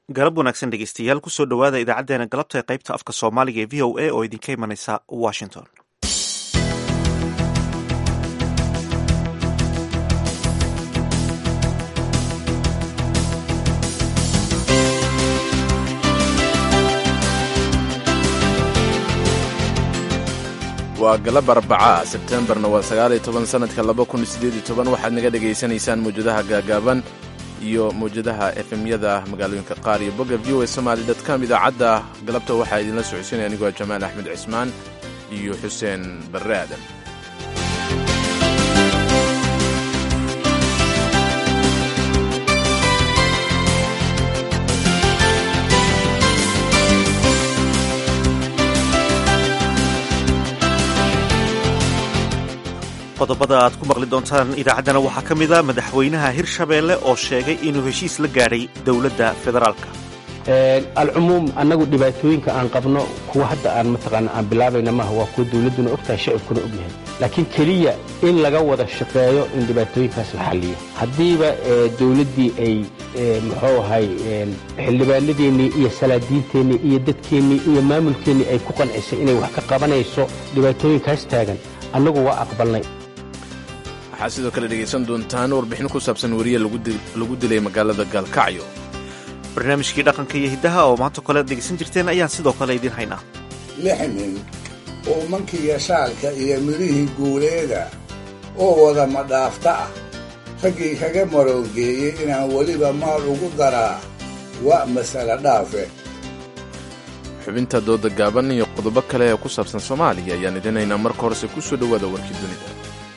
galab wanaagsan dhegeystayaal kusoo dhowaada idaacadeena galabta ee qaybta afka soomaaliga ee v o a oo idinka imanaysa washington waa galab arbacaa sebtembarna waa sagaaliyo toban sanadka laba kun sideed iyo toban waxaad naga dhegaysanaysaan mawjadaha gaagaaban iyo mawjadaha efemyada magaalooyinka qaar iyo bogga v o a somaali com idaacadda galabta waxaa idinla socodsiinaya anigoo jamaal axmed cismaan iyo xuseen barre aadan qodobada aad ku maqli doontaan idaacaddana waxaa ka mid a madaxweynaha hirshabeelle oo sheegay inuu heshiis la gaadhay dowladda federaalka alcumuum annagu dhibaatooyinka aan qabno kuwa hadda aan mataqaana aan bilaabayna maaha waa kuwa dawladduna ogtahay shacibkuna og yahay laakiin keliya in laga wada shaqeeyo in dhibaatooyinkaas la xalliyo haddiiba dawladdii ay muxuu ahay xildhibaanadeennii iyo salaadiinteennii iyo dadkeennii iyo maamulkeennii ay ku qancisay inay wax ka qabanayso dhibaatooyinkaas taagan annagu waa aqbalnay waxaad sidoo kale dhegaysan doontaan warbixin ku saabsan weriye lagu dilay magaalada gaalkacyo barnaamijkii dhaqanka iyo hiddaha oo maanta kole ad dhegaysan jirteen ayaan sidoo kale idiin haynaa lix nin oo mankiga shaalka iyo midhihii guuleeda oo wada madhaafta ah raggii kaga maroogeeyey inaan weliba maal ugu daraa waa masale dhaafe xubinta dooda gaaban iyo qodobo kale ee ku saabsan soomaaliya ayaan idin haynaa marka horese ku soo dhowaada warkii dunida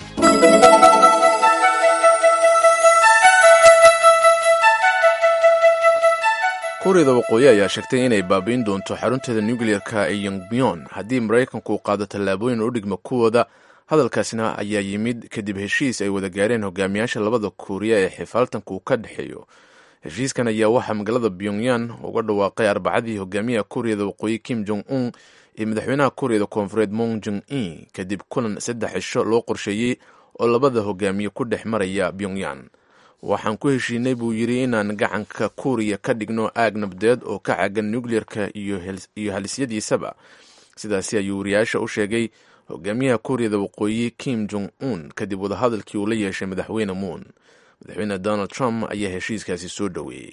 kuuriyada waqooyi ayaa sheegtay inay baabi'in doonto xarunteeda nukliyerka ee yongbyon haddii maraykanku uu qaado tallaabooyin u dhigma kuwooda hadalkaasina ayaa yimid kadib heshiis ay wada gaareen hogaamiyaasha labada kuuriya ee xifaaltanka uu ka dhexeeyo heshiiskan ayaa waxaa magaalada pyongyan uga dhawaaqay arbacadii hogaamiyaha kuuriyada waqooyi kim jong un iyo madaxweynaha kuuriyada koonfureed mong jong in kadib kulan saddex cisho loo qorsheeyey oo labada hogaamiye ku dhex maraya pyongyan waxaan ku heshiinay buu yidhi inaan gacanka kuuriya ka dhigno aag nabdeed oo ka caagan nukliyerka iyo halisyadiisaba sidaasi ayuu wariyaasha u sheegay hogaamiyaha kuuriyada waqooyi kim jong un kadib wadahadalkii uu la yeeshay madaxweyne moon madaxweyne donald trump ayaa heshiiskaasi soo dhoweeyey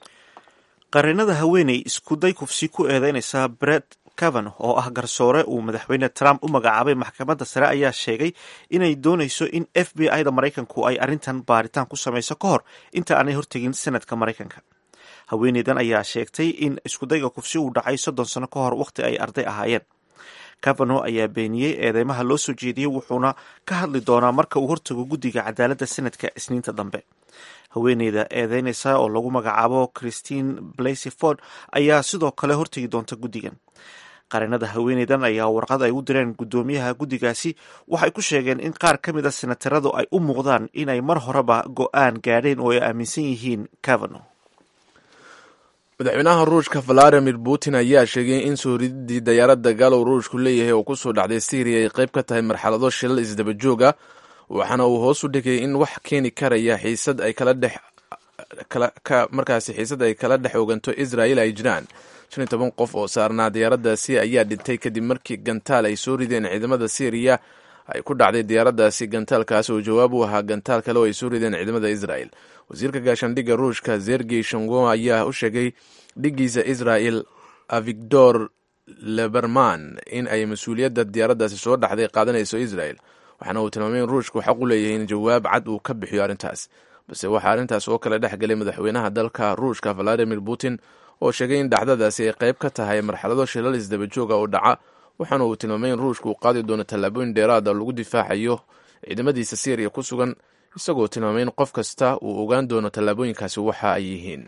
qareenada haweeney iskuday kufsi ku eedeynaysa bret cavan oo ah garsoore uu madaxweyne trump u magacaabay maxkamadda sare ayaa sheegay inay doonayso in f b i da maraykanku ay arrintan baaritaan ku samayso ka hor inta aanay hortegin sanadka maraykanka haweeneydan ayaa sheegtay in iskudayga kufsi uu dhacay soddon sano ka hor wakhti ay arday ahaayeen cavano ayaa beeniyey eedeymaha loo soo jeediyey wuxuuna ka hadli doonaa marka uu hortago guddiga cadaaladda sanadka isniinta dambe haweeneyda eedeynaysa oo lagu magacaabo christine blasey ford ayaa sidoo kale hortegi doonta guddigan qareenada haweeneydan ayaa warqad ay u direen guddoomiyaha guddigaasi waxay ku sheegeen in qaar ka mid a senataradu ay u muuqdaan inay mar horeba go-aan gaadheen oo ay aaminsan yihiin cavano madaxweynaha ruushka valadimir putin ayaa sheegay in soo rididii dayaaradda gaalow ruushku leeyahay oo kusoo dhacday syriya ay qayb ka tahay marxalado shilal isdaba jooga waxaana uu hoos u dhigay in wax keeni karaya xiisad ay kala dhex markaasi xiisad ay kala dhex oganto israel ay jiraan shan iyo toban qof oo saarnaa diyaaraddaasi ayaa dhintay kadib markii gantaal ay soo rideen ciidamada syriya ay ku dhacday diyaaraddaasi gantaalkaas oo jawaab u ahaa gantaal kale oo ay soo rideen ciidamada israel wasiirka gaashaandhigga ruushka zergey shongo ayaa u sheegay dhiggiisa israel avigdor leberman in ay mas-uuliyadda diyaaraddaasi soo dhaxday qaadanayso israel waxaana uu tilmaamay in ruushku xaq u leeyahay in jawaab cad uu ka bixiyo arrintaas balse waxaa arrintaas oo kale dhex galay madaxweynaha dalka ruushka valadimir putin oo sheegay in dhacdadaasi ay qayb ka tahay marxalado shilal isdaba jooga oo dhaca waxaana uu tilmaamay in ruushku uu qaadi doono tallaabooyin dheeraada lagu difaacayo ciidamadiisa syriya ku sugan isagoo tilmaamay in qof kasta uu ogaan doono tallaabooyinkaasi waxa ay yihiin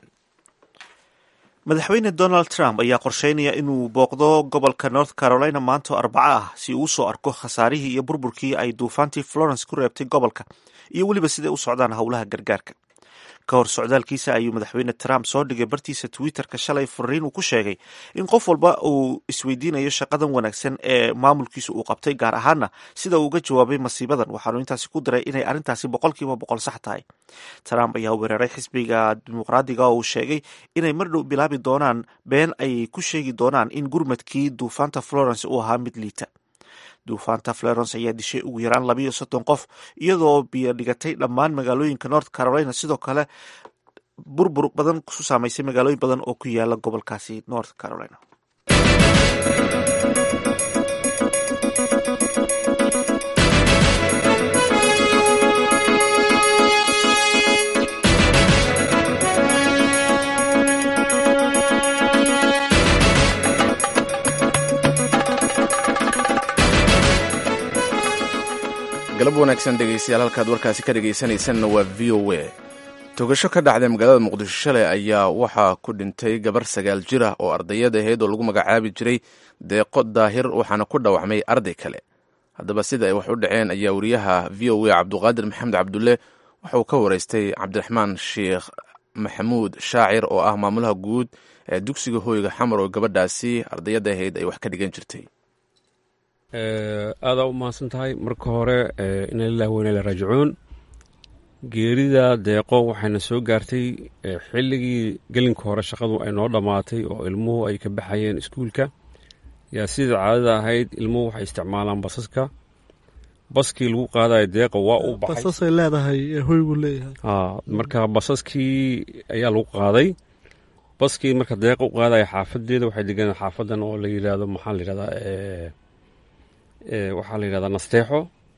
madaxweyne donald trump ayaa qorsheynaya inuu booqdo gobolka north carolina maanto arbaco ah si uu usoo arko khasaarihii iyo burburkii ay duufaantii florence ku reebtay gobolka iyo weliba siday u socdaan howlaha gargaarka ka hor socdaalkiisa ayuu madaxweyne trump soo dhigay bartiisa twitterka shalay fariin uu ku sheegay in qof walba uu isweydiinayo shaqadan wanaagsan ee maamulkiisa uu qabtay gaar ahaana sida uu uga jawaabay masiibadan waxaanu intaasi ku diray inay arrintaasi boqolkiiba boqol sax tahay trump ayaa weeraray xisbiga dimuqraadiga oo uu sheegay inay mar dhow bilaabi doonaan been ay ku sheegi doonaan in gurmadkii duufaanta florence uu ahaa mid liita duufaanta florence ayaa dishay ugu yaraan labayo soddon qof iyadoo biyo dhigatay dhammaan magaalooyinka north carolina sidoo kale burbur badan ku saamaysay magaalooyin badan oo ku yaala gobolkaasi north carolina galab wanaagsan dhegeystayaal halkaad warkaasi ka dhegaysanaysanna waa v o a togasho ka dhacday magaalada muqdisho shalay ayaa waxaa ku dhintay gabar sagaal jir ah oo ardayad ahayd oo lagu magacaabi jiray deeqo daahir waxaana ku dhawacmay arday kale haddaba sida ay wax u dhaceen ayaa wariyaha v o a cabduqaadir maxamed cabdulle waxa uu ka waraystay cabdiraxmaan sheekh maxamuud shaacir oo ah maamulaha guud ee dugsiga hooyga xamar oo gabadhaasi ardayadda ahayd ay wax ka dhigan jirtay aadaa u mahadsan tahay marka hore ina lilahi weyna la raajicuun geerida deeqo waxayna soo gaartay xilligii gelinka hore shaqadu ay noo dhammaatay oo ilmuhu ay ka baxayeen iskuulka yaa sidai caadada ahayd ilmuhu waxay isticmaalaan basaska baskii lagu qaadayo deeqa waa u basasay leedahay ee hoygu leeyahay marka basaskii ayaa lagu qaaday baskii marka deeqa u qaadaya xaafadeeda waxay deganaa xaafadan oo la yidhaahdo maxaa la yidhahdaa waxaa la yidhahdaa nasteexo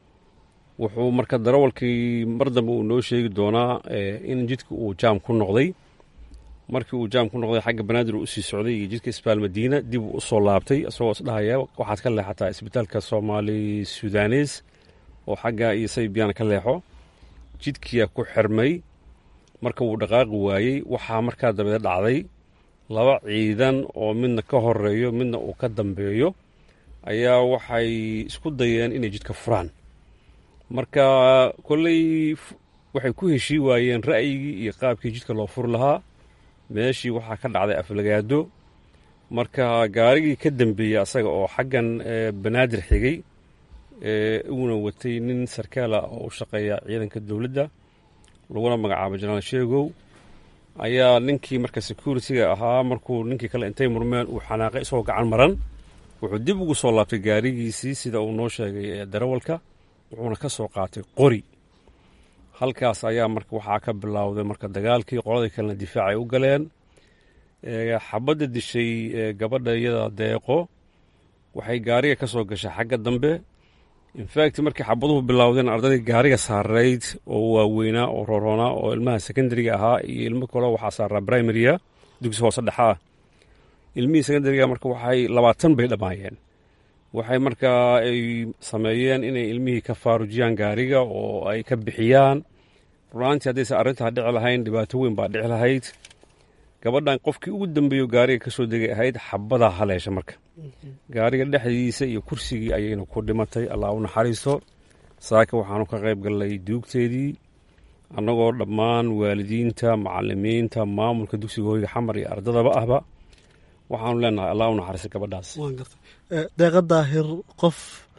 wuxuu marka darawalkii mar dambe uu noo sheegi doonaa in jidka uu jaam ku noqday markii uu jaam ku noqday xagga banaadir uu usii socday iyo jidka isbaal madiina dib uu usoo laabtay isagoo isdhahaya waxaad ka leexataa isbitaalka soomaali sudanes oo xagga iyo saybiyaana ka leexo jidkiyaa ku xirmay marka wuu dhaqaaqi waayey waxaa markaa dabeed dhacday laba ciidan oo midna ka horeeyo midna uu ka dambeeyo ayaa waxay isku dayeen inay jidka furaan marka kolley waxay ku heshii waayeen ra'yigii iyo qaabkii jidka loo furi lahaa meeshii waxaa ka dhacday aflagaado marka gaarigii ka dambeeyey asaga oo xaggan banaadir xigay uuna watay nin sarkaala oo u shaqeeya ciidanka dowladda laguna magacaabo janaal sheegow ayaa ninkii marka security-ga ahaa markuu ninkii kale intay murmeen uu xanaaqay isagoo gacan maran wuxuu dib ugu soo laabtay gaarigiisii sida uu noo sheegay darawalka wuxuuna ka soo qaatay qori halkaas ayaa marka waxaa ka bilowday marka dagaalkii qoladii kalena difaac ay u galeen xabadda dishay gabadha iyada deeqo waxay gaariga ka soo gashay xagga dambe infact markii xabaduhu bilowdeen ardaydii gaariga saarayd oo waaweynaa oo roroonaa oo ilmaha secondariga ahaa iyo ilmo kale waxaa saaraa primaria dugsi hoose dhexa ah ilmihii secondariga marka waxay labaatan bay dhammaayeen waxay markaa ay sameeyeen inay ilmihii ka faarujiyaan gaariga oo ay ka bixiyaan runaantii haddaysa arrintaa dhici lahayn dhibaato weyn baa dhici lahayd gabadhan qofkii ugu dambeeyo gaariga ka soo degay ahayd xabadaa haleesha marka gaariga dhexdiisa iyo kursigii ayayna ku dhimatay allah u naxariisto saaka waxaanu ka qayb gallay duugteedii annagoo dhammaan waalidiinta macalimiinta maamulka dugsiga hoyga xamar iyo ardadaba ahba waxaanu leenahay allah u naxariista gabadhaas deeqa daahir qof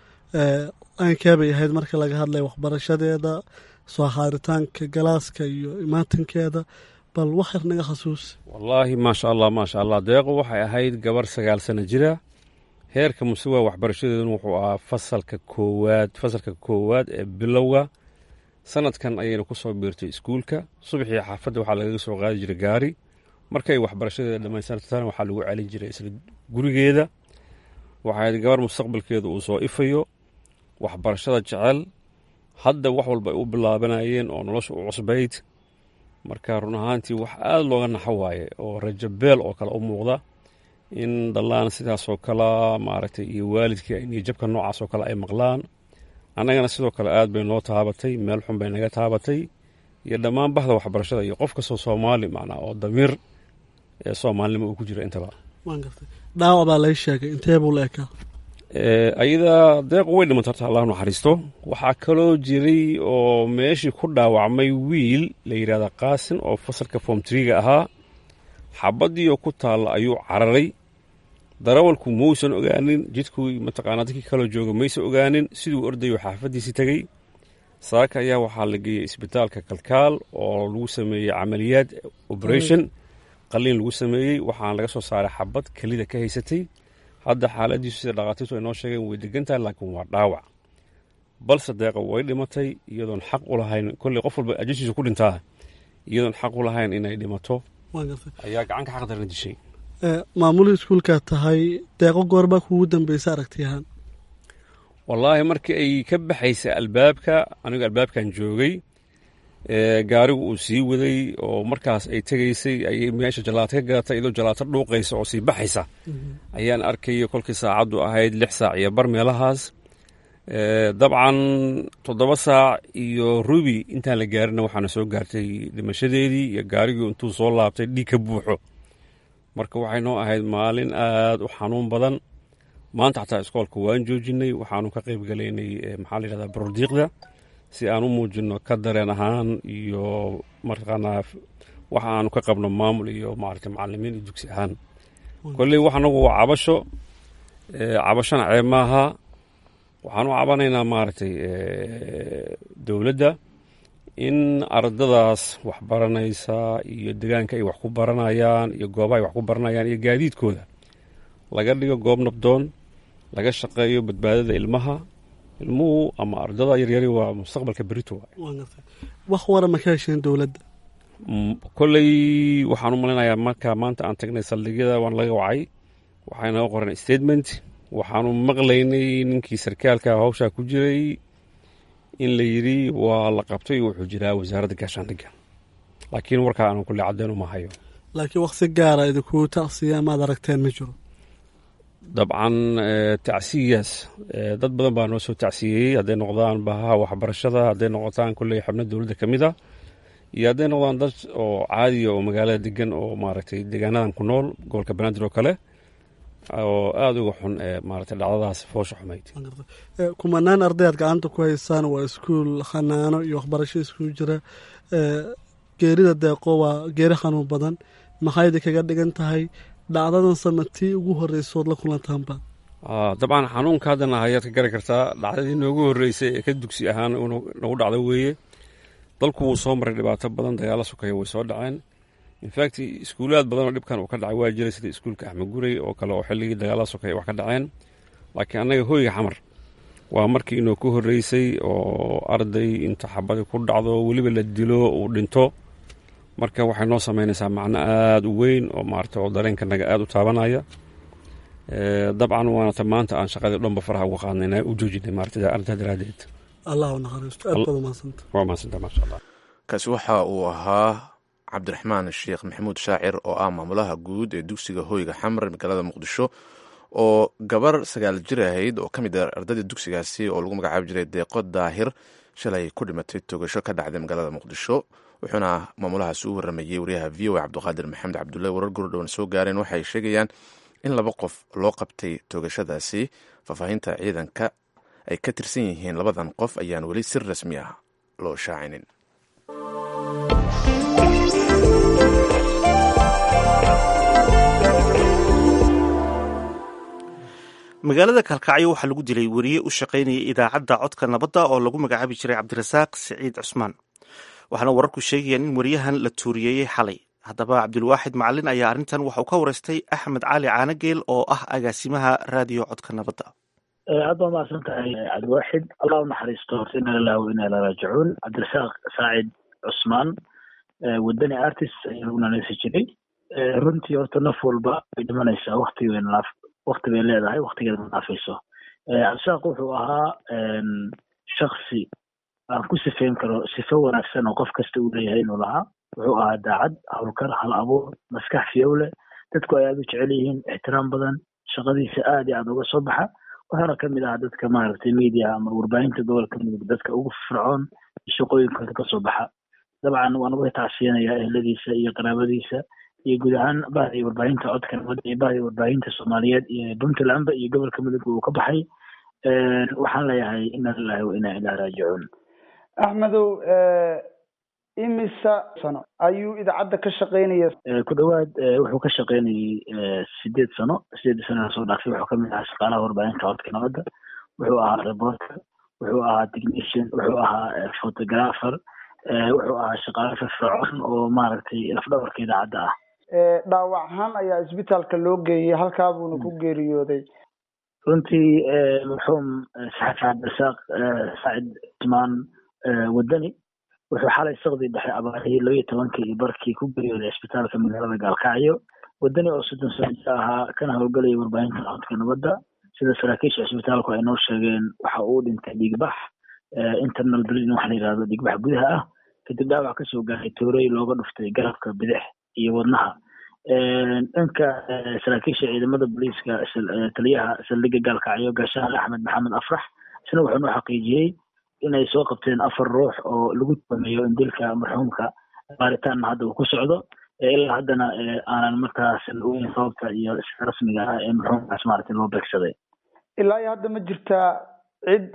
aankeebay ahayd marka laga hadlaya waxbarashadeeda soo haaritaanka galaaska iyo imaatinkeeda bal wax yar naga khasuusi wallaahi maasha allah maasha allah deeqo waxay ahayd gabar sagaal sano jira heerka mustawa waxbarashadeeduna wuxuu ahaa fasalka koowaad fasalka koowaad ee bilowga sanadkan ayayna ku soo biirtay iskuulka subaxii xaafadda waxaa lagaga soo qaadi jiray gaari markay waxbarashadeeda dhammaystirtana waxaa lagu celin jiray isla gurigeeda waxay ahayd gabar mustaqbalkeeda uu soo ifayo waxbarashada jecel hadda wax walba ay u bilaabanayeen oo nolosha u cusbayd marka run ahaantii wax aada looga naxo waaye oo rajabeel oo kale u muuqda in dhallaan sidaasoo kale maaragtay iyo waalidkii iyo jabka noocaas oo kale ay maqlaan annagana sidoo kale aad bay noo taabatay meel xun bay naga taabatay iyo dhammaan bahda waxbarashada iyo qof kastoo soomaali macnaa oo damiir ee soomaalinimo uu ku jira intaba waan gartay dhaawac baa lay sheegay intee buu la ekaa ayada deequ way dhimanta horta allah naxariisto waxaa kaloo jiray oo meeshii ku dhaawacmay wiil la yidhahda qaasin oo fasalka form triga ahaa xabadii oo ku taalla ayuu cararay darawalku mausan ogaanin jidku mataqaanaa dadkii kaloo jooga maysan ogaanin siduu ordayo xaafaddiisii tegey saaka ayaa waxaa la geeyey isbitaalka kalkaal oo lagu sameeyey camaliyaad operation qaliin lagu sameeyey waxaana laga soo saaray xabad kelida ka haysatay hadda xaaladiisu sida dhakhaatiirtu ay noo sheegeen way degan tahay laakiin waa dhaawac balse deeqa way dhimatay iyadoon xaq u lahayn kolley qof walba ajashiisa ku dhintaa iyadoon xaq u lahayn inay dhimato ayaa gacanka xaqdarna dishay maamulii iskuulkaa tahay deeqo goorbaa kuugu dambeysa aragtiyahaan wallaahi markii ay ka baxaysa albaabka anigu albaabkan joogay gaarigu uu sii waday oo markaas ay tegaysay ayay meesha jalaato ka galatay iyadoo jalaato dhuuqaysa oo sii baxaysa ayaan arkaya kolkii saacaddu ahayd lix saac iyo bar meelahaas dabcan toddoba saac iyo rubi intaan la gaarina waxaana soo gaartay dhimashadeedii iyo gaarigii intuu soo laabtay dhiig ka buuxo marka waxay noo ahayd maalin aad u xanuun badan maanta xataa iskoolka waan joojinay waxaanu ka qayb galaynay maxaa la yidhahdaa barodiiqda si aan u muujino ka dareen ahaan iyo mataqaanaa waxa aanu ka qabno maamul iyo maaragtay macalimiin iyo dugsi ahaan kolley wax anagu waa cabasho cabashona ceeb maaha waxaan u cabanaynaa maaragtay dowladda in ardadaas wax baranaysa iyo degaanka ay wax ku baranayaan iyo goobaha ay wax ku baranayaan iyo gaadiidkooda laga dhigo goob nabdoon laga shaqeeyo badbaadada ilmaha ilmuhu ama ardada yaryari waa mustaqbalka berito wax wara ma ka hesheen dowladda kolley waxaan u malaynayaa marka maanta aan tagnay saldhigyada waan laga wacay waxay naga qoran statement waxaanu maqlaynay ninkii sarkaalka hawshaa ku jiray in la yidhi waa la qabtay wuxuu jiraa wasaaradda gaashaandhigga laakiin warkaa aanu kulle caddeyn uma hayo laakiin waqti gaara idinku tacsiya maad aragteen ma jiro dabcan tacsiyaas dad badan baa noo soo tacsiyeyey hadday noqdaan bahaha waxbarashada hadday noqotaan kolley xubno dowladda ka mid a iyo hadday noqdaan dad oo caadiya oo magaalada degan oo maaragtay deegaanadan ku nool gobolka banaadir oo kale oo aada uga xun ee maaragtay dhacdadaas foosha xumayd kumanaan ardayaad gacanta ku haysaan waa iskuul khanaano iyo waxbarasho iskuul jira geerida deeqo waa geeri xanuun badan maxay idinkaga dhigan tahay dhacdadan samatii ugu horreysood la kulantaanba dabcan xanuunka haddana ayaad ka gari kartaa dhacdadii noogu horreysay ee ka dugsi ahaan nagu dhacdo weeye dalku wuu soo maray dhibaato badan dagaalo sukaya way soo dhaceen infact iskuulaad badan oo dhibkan uu ka dhacay waa jiray sida iskuulka axmed gurey oo kale oo xilligii dagaala sukaya wax ka dhaceen laakiin annaga hoyga xamar waa markii inoo ku horreysay oo arday inta xabadi ku dhacdo weliba la dilo uu dhinto marka waxay noo samaynaysaa macno aada u weyn oo maarata oo dareenkanaga aada u taabanaya dabcan waanata maanta aan shaqadii dhanba faraha uga qaadnayna u joojinay maarata arrintaa daraadeed allah u naxariisto aad baad umahadsanta waa mahadsanta maasha allah kaasi waxa uu ahaa cabdiraxmaan sheekh maxamuud shaacir oo ah maamulaha guud ee dugsiga hoyga xamar magaalada muqdisho oo gabar sagaal jir ahayd oo ka mid ah ardadii dugsigaasi oo lagu magacaabi jiray deeqo daahir shalay ku dhimatay togasho ka dhacday magaalada muqdisho wuxuuna maamulahaasi u waramayey wariyaha v o a cabdiqaadir maxamed cabdullahi warar gurdhowan soo gaareen waxay sheegayaan in laba qof loo qabtay toogashadaasi faahfaahinta ciidanka ay ka tirsan yihiin labadan qof ayaan weli si rasmi ah loo shaacinin magaalada kalkacyo waxaa lagu dilay weriye u shaqaynayay idaacadda codka nabadda oo lagu magacaabi jiray cabdirasaaq siciid cusmaan waxaana wararku sheegayaan in weriyahan la tuuriyeeyey xalay haddaba cabdilwaaxid macalin ayaa arrintan waxa uu ka wareystay axmed cali caanageel oo ah agaasimaha raadiyo codka nabadda aad baa mahadsan tahay cabdiwaaxid allah u naxariisto horta ina lilah wa ina ilaa raajicuun cabdirasaaq saacid cusmaan wadani artist ayaa lagu nanaysi jiray runtii horta naf walba way dhimanaysaa wakti way naaf wakti bay leedahay waktigeeda ma naafayso cabdirasaaq wuxuu ahaa shaksi aan ku sifeyn karo sifo wanaagsan oo qof kasta uu leeyahay inuu lahaa wuxuu ahaa daacad howlkar hal abuur maskax fiyowle dadku ay aad u jecel yihiin ixtiraam badan shaqadiisa aad iyo aad uga soo baxa wuxuuna ka mid ahaa dadka maaragtay media ama warbaahinta gobolka mudug dadka ugu fircoon shaqooyinkooda kasoo baxa dabcan waan uga tacsiyanayaa ehladiisa iyo qaraabadiisa iyo guud ahaan bahda iyo warbaahinta codka nabadda iyo bahda iyo warbaahinta soomaaliyeed iyo puntlandba iyo gobolka mudug uu ka baxay waxaan leeyahay ina lilahi wa inaa ilaa raajicuun axmedow imisa sano ayuu idaacadda ka shaqeynaya ku dhawaad wuxuu ka shaqeynayay sideed sano sideed sano soo dhaaftay wuxuu kamid ahaa shaqaalaha warbaahinta codka nabadda wuxuu ahaa reporter wuxuu ahaa technician wuxuu ahaa photographer wuxuu ahaa shaqaale firfircoon oo maaragtay lafdhabarka idaacadda ah dhaawac ahaan ayaa isbitaalka loo geeyey halkaa buuna ku geeriyooday runtii marxuum saxafi cabdirasaaq saacid cusmaan wadani wuxuu xalay saqdii dhexe abaarihii laba iyo tobankii iyo barkii ku geeriyooday isbitaalka magaalada gaalkacyo wadani oo soddon sano jir ahaa kana howlgalaya warbaahinta codka nabadda sida saraakiisha isbitaalku ay noo sheegeen waxa uu dhintay dhiigbax internal bleeding waxa la yidhahdo dhiigbax gudaha ah kadib dhaawac kasoo gaaray toorey looga dhuftay garabka bidix iyo wadnaha dhanka saraakiisha ciidamada booliiska taliyaha saldhigga gaalkacyo gaashahan axmed maxamed afrax isna wuxuu noo xaqiijiyey inay soo qabteen afar ruux oo lagu tumayo in dilka marxuumka baaritaanna hadda uu ku socdo ilaa haddana aanan markaas ogeyn sababta iyo sida rasmiga ah ee marxuumkaas maaragtay loo beegsaday ilaa iyo hadda ma jirtaa cid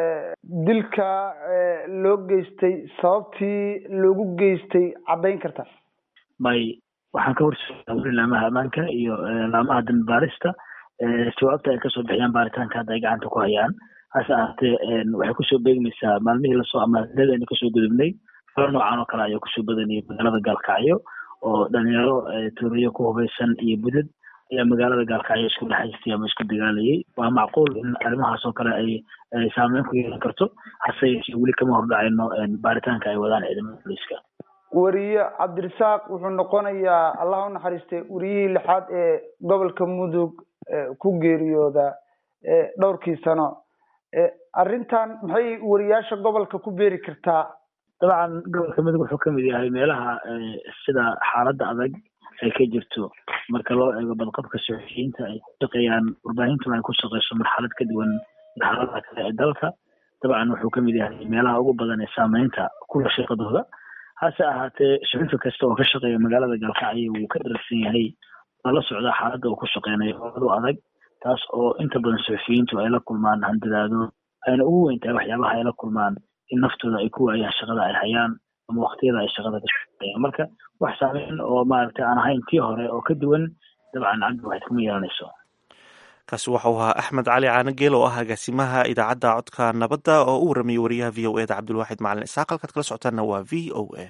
dilka loo geystay sababtii loogu geystay caddayn karta may waxaan ka horseedaa weli laamaha ammaanka iyo laamaha dambi baarista jawaabta ay kasoo bixiyaan baaritaanka hadda ay gacanta ku hayaan hase ahaatee waxay kusoo beegmaysaa maalmihii lasoo amaaladaynu kasoo gudubnay falo noocan oo kale ayaa kusoo badanayay magaalada gaalkacyo oo dhalinyaro tuuriyo ku hubaysan iyo budad ayaa magaalada gaalkacyo isku dhexaystay ama isku dagaalayay waa macquul in arrimahaas oo kale ay ay saameyn ku yeelan karto hase yeeshee weli kama hordhacayno baaritaanka ay wadaan ciidamada booliiska weriye cabdirasaaq wuxuu noqonayaa allah u naxariistay weriyihii lixaad ee gobolka mudug ku geeriyooda dhowrkii sano arrintan maxay weriyaasha gobolka ku beeri kartaa dabcan gobolka mudug wuxuu kamid yahay meelaha sida xaaladda adag ay ka jirto marka loo eego badqabka suxufiyiinta ay ku shaqeeyaan warbaahintuna ay ku shaqeyso marxalad ka duwan marxaladaha kale ee dalka dabcan wuxuu kamid yahay meelaha ugu badan ee saameynta kula shaqadooda hase ahaatee suxufi kasta oo ka shaqeeya magaalada gaalkacyo wuu ka dharagsan yahay lala socdaa xaaladda uu ku shaqeynayo oadu adag taas oo inta badan suxufiyiintu ay la kulmaan handadaado ayna ugu weyn tahay waxyaabaha ay la kulmaan in naftooda ay ku waayaan shaqada ay hayaan ama waqtiyada ay shaqada ka shaqeeyaan marka wax saameyn oo maaragtay aan ahayn tii hore oo ka duwan dabcan cabdi waxayd kuma yeelanayso kaasi waxau ahaa axmed cali caanageel oo ah agaasimaha idaacadda codka nabadda oo u waramayay wariyaha v o e da cabdulwaaxid macalin isaaq halkaad kala socotaanna waa v o a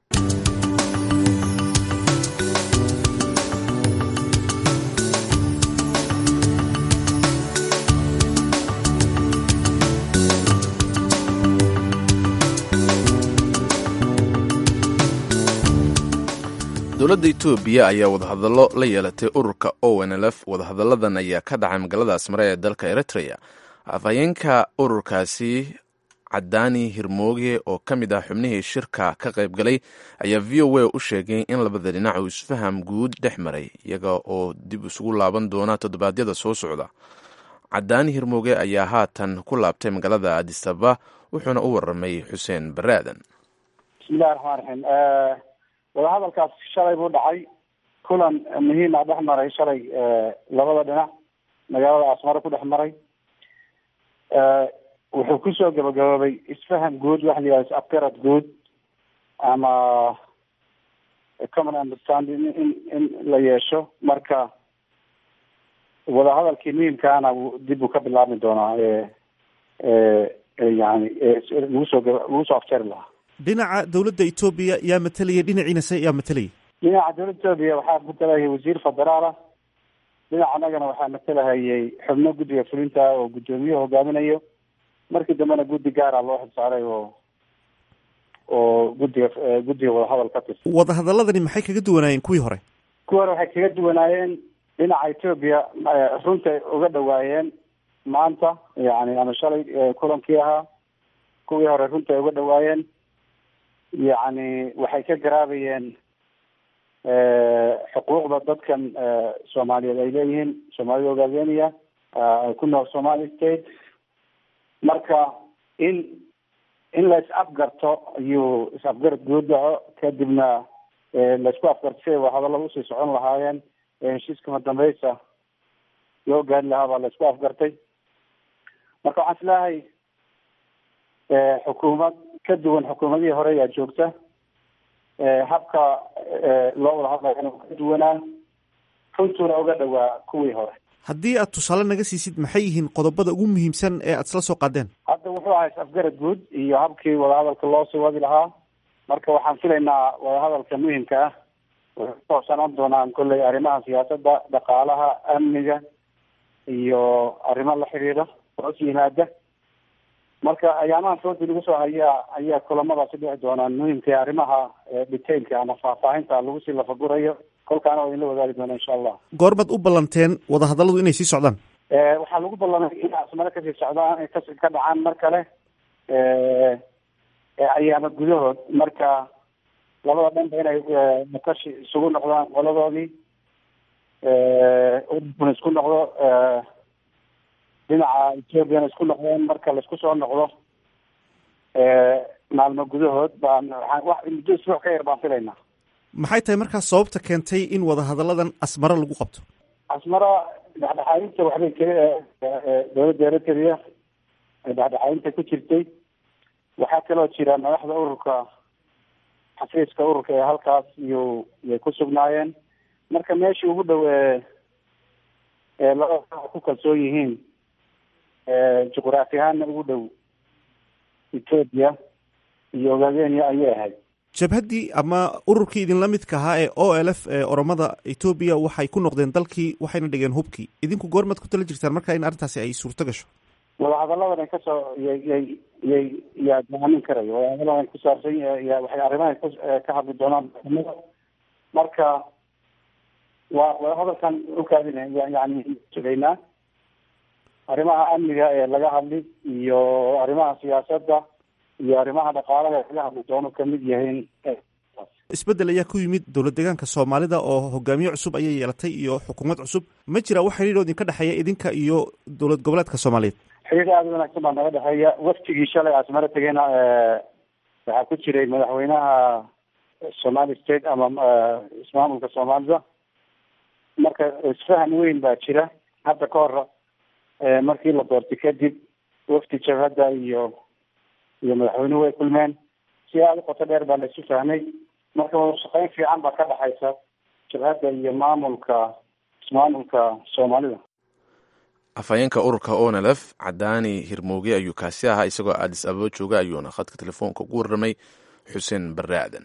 dowladda etoobiya ayaa wadahadallo la yeelatay ururka o n l f wadahadalladan ayaa ka dhacay magaalada asmare ee dalka eritrea afhayeenka ururkaasi cadaani hirmooge oo ka mid ah xubnihii shirka ka qayb galay ayaa v o a u sheegay in labada dhinac uu isfaham guud dhex maray iyaga oo dib isugu laaban doona toddobaadyada soo socda cadaani hirmooge ayaa haatan ku laabtay magaalada adisaba wuxuuna u waramay xuseen baraadan bismillahi raxmaan raxiim wadahadalkaas shalay buu dhacay kulan muhiima dhex maray shalay labada dhinac magaalada asmare ku dhex maray wuxuu kusoo gabagaboobay isfaham guud waxa la yihahda afgarad guud ama common understanding in in la yeesho marka wadahadalkii muhiimkaana dib uu ka bilaabmi doonaa yani lagu soo lagu soo afjari lahaa dhinaca dowladda etoobiya yaa matalaya dhinaciina se yaa matalaya dhinaca dowladda etoobiya waxaa matalahayay wasiir federaal ah dhinaca annagana waxaa matalahayay xubno guddiga fulinta oo guddoomiye hogaaminayo markii dambena guddi gaara loo xilsaaray oo oo guddiga guddiga wadahadal ka tirsan wadahadaladani maxay kaga duwanaayeen kuwii hore kuwii hore waxay kaga duwanaayeen dhinaca etoobiya runtay uga dhawaayeen maanta yani ama shalay kulankii ahaa kuwii hore runtay uga dhawaayeen yacni waxay ka garaabayeen xuquuqda dadkan soomaaliyeed ay leeyihiin soomaalida ogaadeniya ku nool somali state marka in in la is afgarto ayuu is afgarad guud dhaco kadibna laisku afgartay hadallada usii socon lahaayeen heshiiskama dambeysa loo gaari lahaa baa laisku afgartay marka waxaan isleeyahay xukuumad ka duwan xukuumadihii hore ayaa joogta habka loo wada hadlayana ka duwanaa runtuna uga dhowaa kuwii hore haddii aad tusaale naga siisid maxay yihiin qodobada ugu muhiimsan ee aad isla soo qaadeen hadda wuxuu ahaa is-afgarad guud iyo habkii wadahadalka loo sii wadi lahaa marka waxaan filaynaa wadahadalka muhimka ah wuxuu kusaabsanaan doonaan kolley arrimaha siyaasadda dhaqaalaha amniga iyo arrimo la xiriira hoos yimaada marka ayaamaha foodi lagu soo hayaa ayaa kulamadaasi dhici doonaan muhimka arrimaha detailka ama faahfaahinta lagu sii lafagurayo kolkaana waa idinla wadaagi doona insha allah goormaad u ballanteen wadahadalladu inay sii socdaan waxaa lagu ballamay in asmare kasii socdaan ay kasi ka dhacaan mar kale ayaama gudahood marka labada dhanba inay makashi isugu noqdaan qoladoodii urdun isku noqdo dhinaca ethoopiana isku noqdeen marka laisku soo noqdo maalmo gudahood baan wax muddo isbuuc ka yar baan filaynaa maxay tahay markaas sababta keentay in wadahadalladan asmaro lagu qabto asmara dhexdhexaadinta waxbay k dowladda eritrea dhexdhexaadinta ku jirtay waxaa kaloo jira madaxda ururka xafiiska ururka ee halkaas iyo yay ku sugnaayeen marka meeshii ugu dhow ee labada ku kalsoon yihiin juqraafi ahaanna ugu dhow ethoopia iyo ogaadenia ayay ahayd jabhaddii ama ururkii idinla midka ahaa ee o l f ee oromada etoobiya waxay ku noqdeen dalkii waxayna dhigeen hubkii idinku goormaad ku tala jirtaan marka in arrintaasi ay suurto gasho wadahadalladan ay kasoo yay yay yay yaa goaamin karayo wadahadalladan ku saabsan ya waxay arrimaha ka hadli doonaan marka waa wadahadalkan ukaadina yani sugaynaa arrimaha amniga ee laga hadli iyo arrimaha siyaasadda iyo arrimaha dhaqaalaha laga hadli doono kamid yahiin isbeddel ayaa ku yimid dowlad deegaanka soomaalida oo hogaamiye cusub ayay yeelatay iyo xukuumad cusub ma jira wax xidhiir oo idinka dhexeeya idinka iyo dowlad goboleedka soomaaliyeed xiriir aada u wanaagsan baa naga dhexeeya waftigii shalay asmaro tegeyna waxaa ku jiray madaxweynaha somali state ama ismaamulka soomaalida marka isfahan weyn baa jira hadda ka hor markii la doortay kadib wafdi jabhadda iyo iyo madaxweynuhu way kulmeen si aada u qoto dheer baa la isu fahmay marka wadashaqeyn fiican baa ka dhexaysa jabhadda iyo maamulka ismaamulka soomaalida afhayeenka ururka onlf cadaani hirmooge ayuu kaasi ahaa isagoo aadis ababa jooga ayuuna khadka telefoonka ugu warramay xuseen barre aadan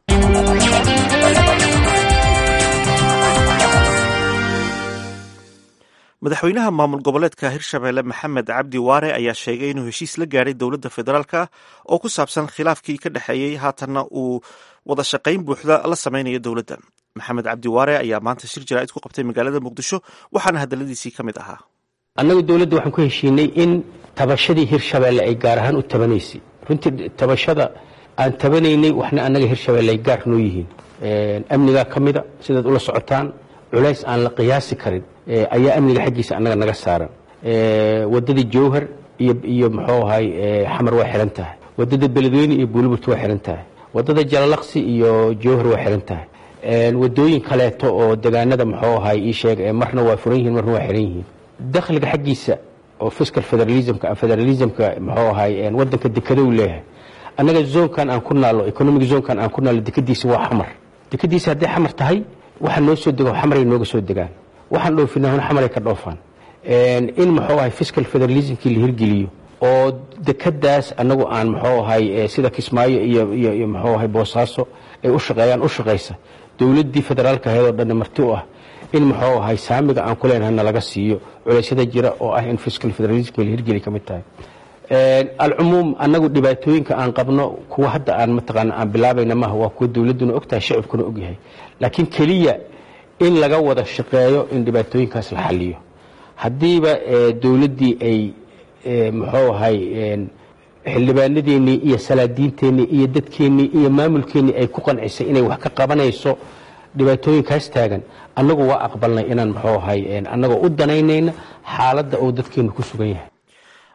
madaxweynaha maamul goboleedka hirshabeelle maxamed cabdi waare ayaa sheegay inuu heshiis la gaadhay dowladda federaalka oo ku saabsan khilaafkii ka dhexeeyey haatanna uu wada shaqayn buuxda la sameynayo dowladda maxamed cabdi waare ayaa maanta shir jaraa'id ku qabtay magaalada muqdisho waxaana hadaladiisii ka mid ahaa annagu dowladda waxaan ku heshiinay in tabashadii hirshabeelle ay gaar ahaan u tabanaysay runtii tabashada aan tabanaynay waxna annaga hirshabeelle ay gaar noo yihiin amnigaa ka mida sidaad ula socotaan culays aan la qiyaasi karin ayaa amniga xaggiisa annaga naga saaran waddadii jowhar iyo iyo muxuu ahay xamar waa xihan tahay waddada beledweyne iyo buuliburt waa xihan tahay waddada jalalaqsi iyo jowhar waa xihan tahay waddooyin kaleeto oo degaanada muxuu ahay ii sheeg marna waa furan yihiin marna waa xihan yihiin dakhliga xaggiisa oo fiscal federalismka federalismka muxuu ahay waddanka dekedow leeyahay annaga zoonkan aan ku naalo economic zoonkan aan ku naalo dekadiisa waa xamar dekadiisa hadday xamar tahay waxa noo soo dego xamaray nooga soo degaan waxaan dhoofinahona xamaray ka dhoofaan in muxuu ahay fiscal federalismkii la hirgeliyo oo dekadaas annagu aan muxuu ahay sida kismaayo iyo iyo iyo muxuu ahay boosaaso ay u shaqeeyaan u shaqaysa dowladdii federaalka ahayd oo dhanna marti u ah in muxuu ahay saamiga aan ku leenahayna laga siiyo culeysyada jira oo ah in fiscal federalismka la hirgeli ka mid tahay alcumuum annagu dhibaatooyinka aan qabno kuwa hadda aan mataqaana aan bilaabayna maaha waa kuwa dowladduna ogtahay shacibkuna ogyahay laakiin keliya in laga wada shaqeeyo in dhibaatooyinkaas la xaliyo haddiiba dowladdii ay muxuu ahay xildhibaanadeennii iyo salaadiinteennii iyo dadkeennii iyo maamulkeennii ay ku qancisay inay wax ka qabanayso dhibaatooyinkaas taagan annagu waa aqbalnay inaan muxuu ahay annagoo u danaynayna xaaladda uu dadkeennu ku sugan yahay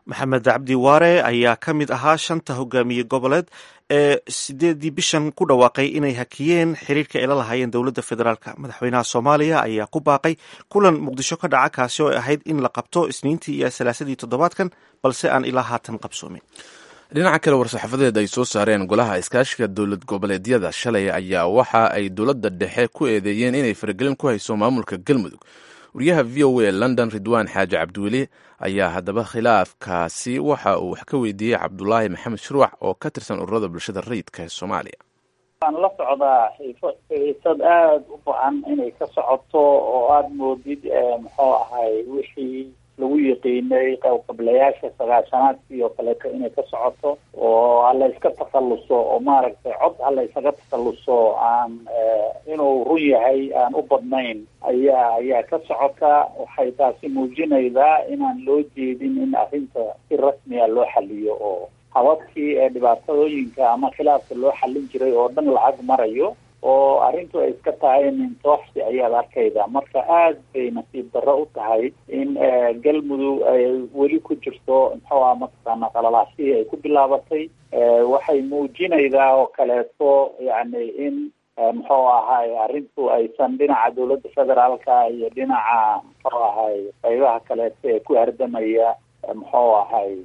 maxamed cabdi waare ayaa ka mid ahaa shanta hogaamiye goboleed ee sideedii bishan ku dhawaaqay inay hakiyeen xiriirka ay la lahaayeen dowladda federaalka madaxweynaha soomaaliya ayaa ku baaqay kulan muqdisho ka dhaca kaasi oo ay ahayd in la qabto isniintii iyo salaasadii toddobaadkan balse aan ilaa haatan qabsoomin dhinaca kale war-saxaafadeed ay soo saareen golaha iskaashiga dowlad goboleedyada shalay ayaa waxa ay dowladda dhexe ku eedeeyeen inay faragelin ku hayso maamulka galmudug wariyaha v o a london ridwaan xaaji cabdiweli ayaa haddaba khilaafkaasi waxa uu wax ka weydiiyey cabdulaahi maxamed shruuc oo ka tirsan ururada bulshada rayidka ee soomaaliya waan la socdaa xiisad aada u ba-an inay ka socoto oo aada moodid muxuu ahay wixii lagu yaqiinay qablayaasha sagaashanaadkii oo kaleeto inay ka socoto oo hala iska takhaluso oo maaragtay cod hala isaga takhaluso aan inuu run yahay aan u badnayn ayaa ayaa ka socota waxay taasi muujinaydaa inaan loo jeedin in arrinta si rasmiya loo xaliyo oo hababkii ee dhibaatadooyinka ama khilaafka loo xallin jiray oo dhan lacag marayo oo arrintu ay iska tahay nintooxsi ayaad arkayda marka aad bay nasiib darro u tahay in galmudug ay weli ku jirto muxuu ah mataqaana qalalaasihii ay ku bilaabatay waxay muujinaydaa oo kaleeto yacni in muxuu ahay arrintu aysan dhinaca dowladda federaalka iyo dhinaca muxuu ahay qaybaha kaleeto ee ku hardamaya muxuu ahay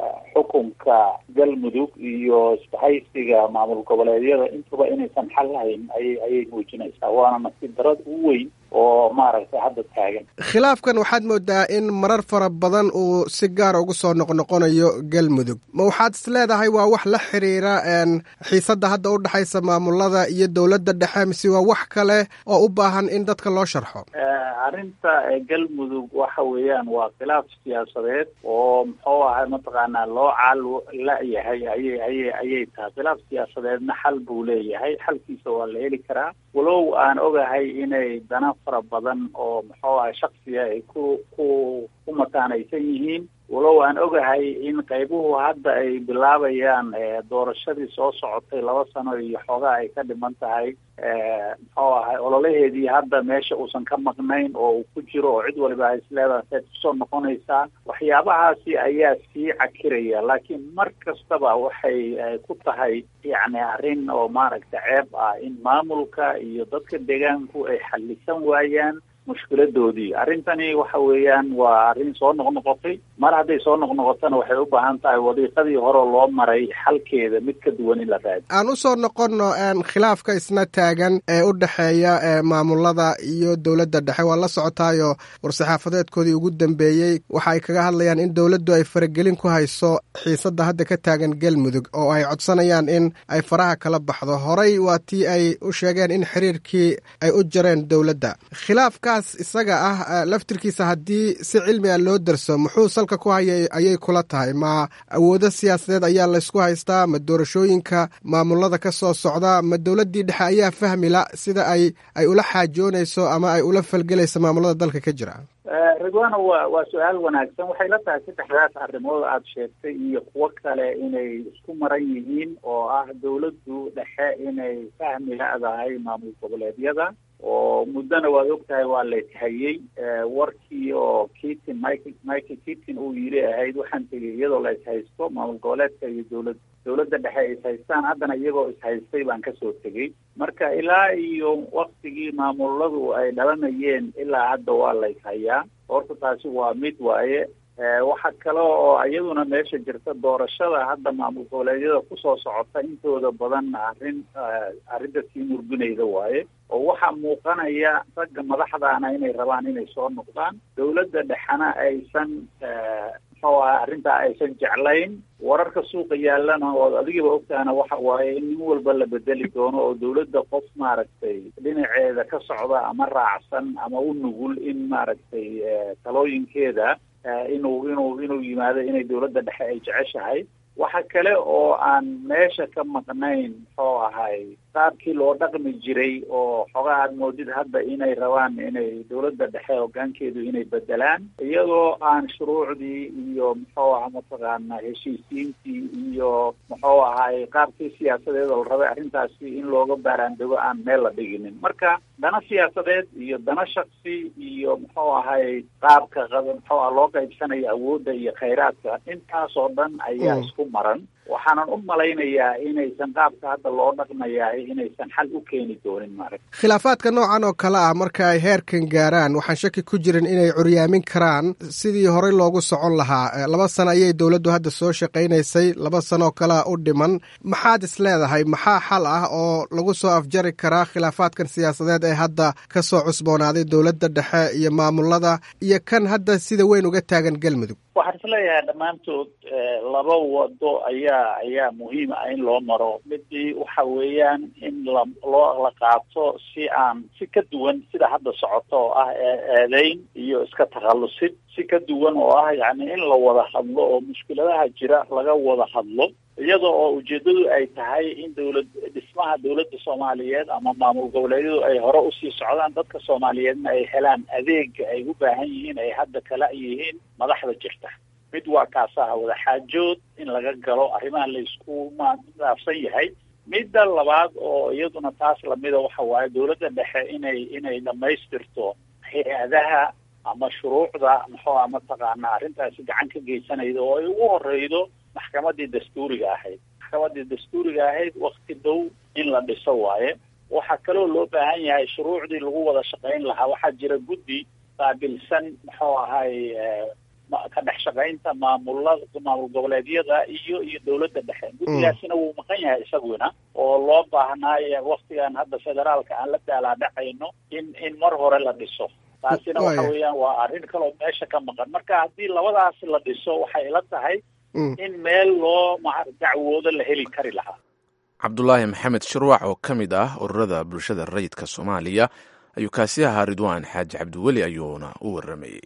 xukunka galmudug iyo isbahaysiga maamul goboleedyada intuba inaysan xal lahayn ayay ayay muujinaysaa waana nasiib darad u weyn oo maaragtay hadda taagan khilaafkan waxaad moodaa in marar fara badan uu si gaara ugu soo noqnoqonayo galmudug ma waxaad is leedahay waa wax la xiriira xiisadda hadda u dhexaysa maamulada iyo dowladda dhexe mise waa wax kale oo u baahan in dadka loo sharxo arrinta galmudug waxa weeyaan waa khilaaf siyaasadeed oo muxuu ahay mataqaanaa loo caal la-yahay ayay ayay ayay tahay khilaaf siyaasadeedna xal buu leeyahay xalkiisa waa la heli karaa walow aan ogahay inay dana fara badan oo muxuu ahay shaksiga ay ku ku ku mataanaysan yihiin walow aan ogahay in qaybuhu hadda ay bilaabayaan doorashadii soo socotay laba sano iyo xoogaa ay ka dhiman tahay muxuu ahay ololaheedii hadda meesha uusan ka maqnayn oo uu ku jiro oo cid waliba ay isleedahay sayd kusoo noqonaysaa waxyaabahaasi ayaa sii cakiraya laakiin mar kastaba waxay ku tahay yacni arrin oo maaragta ceeb ah in maamulka iyo dadka deegaanku ay xalisan waayaan mushkiladoodii arrintani waxa weeyaan waa arrin soo noqnoqotay mar hadday soo noqnoqotona waxay u baahan tahay wadiiqadii hore loo maray xalkeeda mid ka duwan in la raadi aan usoo noqonno khilaafka isna taagan ee u dhexeeya maamulada iyo dowladda dhexe waa la socotaayo war-saxaafadeedkoodii ugu dambeeyey waxa ay kaga hadlayaan in dowladdu ay faragelin ku hayso xiisadda hadda ka taagan galmudug oo ay codsanayaan in ay faraha kala baxdo horey waa tii ay u sheegeen in xiriirkii ay u jareen dowladda khilaafkaas isaga ah laftirkiisa haddii si cilmi a loo darso muxuu salka ku hayay ayay kula tahay ma awoodo siyaasadeed ayaa laysku haystaa ma doorashooyinka maamulada ka soo socda ma dowladdii dhexe ayaa fahmila sida ay ay ula xaajoonayso ama ay ula falgelayso maamulada dalka ka jira ridwana waa waa su-aal wanaagsan waxay la tahay saddexdaas arrimood aada sheegtay iyo kuwo kale inay isku maran yihiin oo ah dowladdu dhexe inay fahmi la-dahay maamul goboleedyada oo muddona waad ogtahay waa layshayey warkii oo kitin michael michael kitin uu yiri ahayd waxaan tegey iyadoo la ishaysto maamul goboleedka iyo dowlad dowladda dhexe ay ishaystaan haddana iyagoo ishaystay baan kasoo tegey marka ilaa iyo waktigii maamuladu ay dhalanayeen ilaa hadda waa la ishayaa horta taasi waa mid waaye waxa kale oo iyaduna meesha jirta doorashada hadda maamul goboleedyada kusoo socota intooda badan arrin arrinta sii murgunayda waaye oo waxaa muuqanaya ragga madaxdaana inay rabaan inay soo noqdaan dowladda dhexena aysan muxuu aha arrintaa aysan jeclayn wararka suuqa yaalana ood adigaba ogtahana waxa waaye in nin walba la bedeli doono oo dowladda qof maaragtay dhinaceeda ka socda ama raacsan ama u nugul in maaragtay talooyinkeeda inuu inuu inuu yimaado inay dowladda dhexe ay jeceshahay waxa kale oo aan meesha ka maqnayn muxuu ahay qaabkii loo dhaqmi jiray oo xogaa aad moodid hadda inay rabaan inay dowladda dhexe hoggaankeedu inay bedelaan iyadoo aan shuruucdii iyo muxuu aha mataqaana heshiisiintii iyo muxuu ahaay qaabkii siyaasadeed oo la rabay arrintaasi in looga baaraandego aan meel la dhiginin marka dana siyaasadeed iyo dana shaksi iyo muxuu ahay qaabka muxuu ah loo qaybsanayo awoodda iyo khayraadka intaas oo dhan ayaa isku maran waxaanan u malaynayaa inaysan qaabka hadda loo dhaqmayahay inaysan xal u keeni doonin maarag khilaafaadka noocan oo kale ah marka ay heerkan gaaraan waxaan shaki ku jirin inay curyaamin karaan sidii horey loogu socon lahaa laba sano ayay dowladdu hadda soo shaqaynaysay laba sano oo kalea u dhiman maxaad is leedahay maxaa xal ah oo lagu soo afjari karaa khilaafaadkan siyaasadeed ee hadda ka soo cusboonaaday dowladda dhexe iyo maamulada iyo kan hadda sida weyn uga taagan galmudug waxaan isleeyahay dhammaantood laba wado ayaa ayaa muhiim ah in loo maro midii waxa weeyaan in la loo la qaato si aan si ka duwan sida hadda socoto oo ah eedeyn iyo iska takhallusid si ka duwan oo ah yacni in la wada hadlo oo mushkiladaha jira laga wada hadlo iyada oo ujeedadu ay tahay in dowlad dhismaha dowladda soomaaliyeed ama maamul goboleedyadu ay hore usii socdaan dadka soomaaliyeedna ay helaan adeega ay u baahan yihiin ay hadda kala yihiin madaxda jirta mid waa kaasaha wadaxaajood in laga galo arrimaha laysku maafsan yahay midda labaad oo iyaduna taas lamida waxa waaye dowladda dhexe inay inay dhamaystirto hay-adaha ama shuruucda muxuu a mataqaana arrintaasi gacan ka geysanayda oo ay ugu horeydo maxkamadii dastuuriga ahayd maxkamadii dastuuriga ahayd wakti dhow in la dhiso waaye waxaa kaloo loo baahan yahay shuruucdii lagu wada shaqayn lahaa waxaa jira guddi qaabilsan muxuu ahay ka dhex shaqaynta maamulada maamul goboleedyada iyo iyo dowladda dhexe guddigaasina wuu maqan yahay isaguna oo loo baahnaayo waktigan hadda federaalka aan la daalaadhacayno in in mar hore la dhiso taasina waxa weeyaan waa arrin kaloo meesha ka maqan marka haddii labadaas la dhiso waxay ila tahay in meel loo dacwoodo la heli kari lahaa cabdulaahi maxamed shirwac oo ka mid ah ururada bulshada rayidka soomaaliya ayuu kaasi ahaa ridwaan xaaji cabdiweli ayuuna u waramayey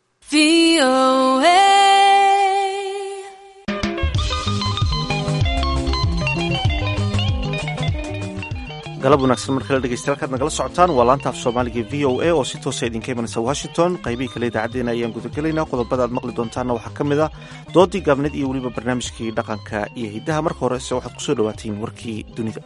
galab wanaagsan markale dhegeystayaal kaad nagala socotaan waa laanta af soomaaliga v o a oo si toosa idinka imanaysa washington qaybihii kale idaacaddeenna ayaan gudagelaynaa qodobada aad maqli doontaanna waxaa ka mid ah doodii gaabneed iyo weliba barnaamijkii dhaqanka iyo hiddaha marka horese waxaad kusoo dhawaatiin warkii dunida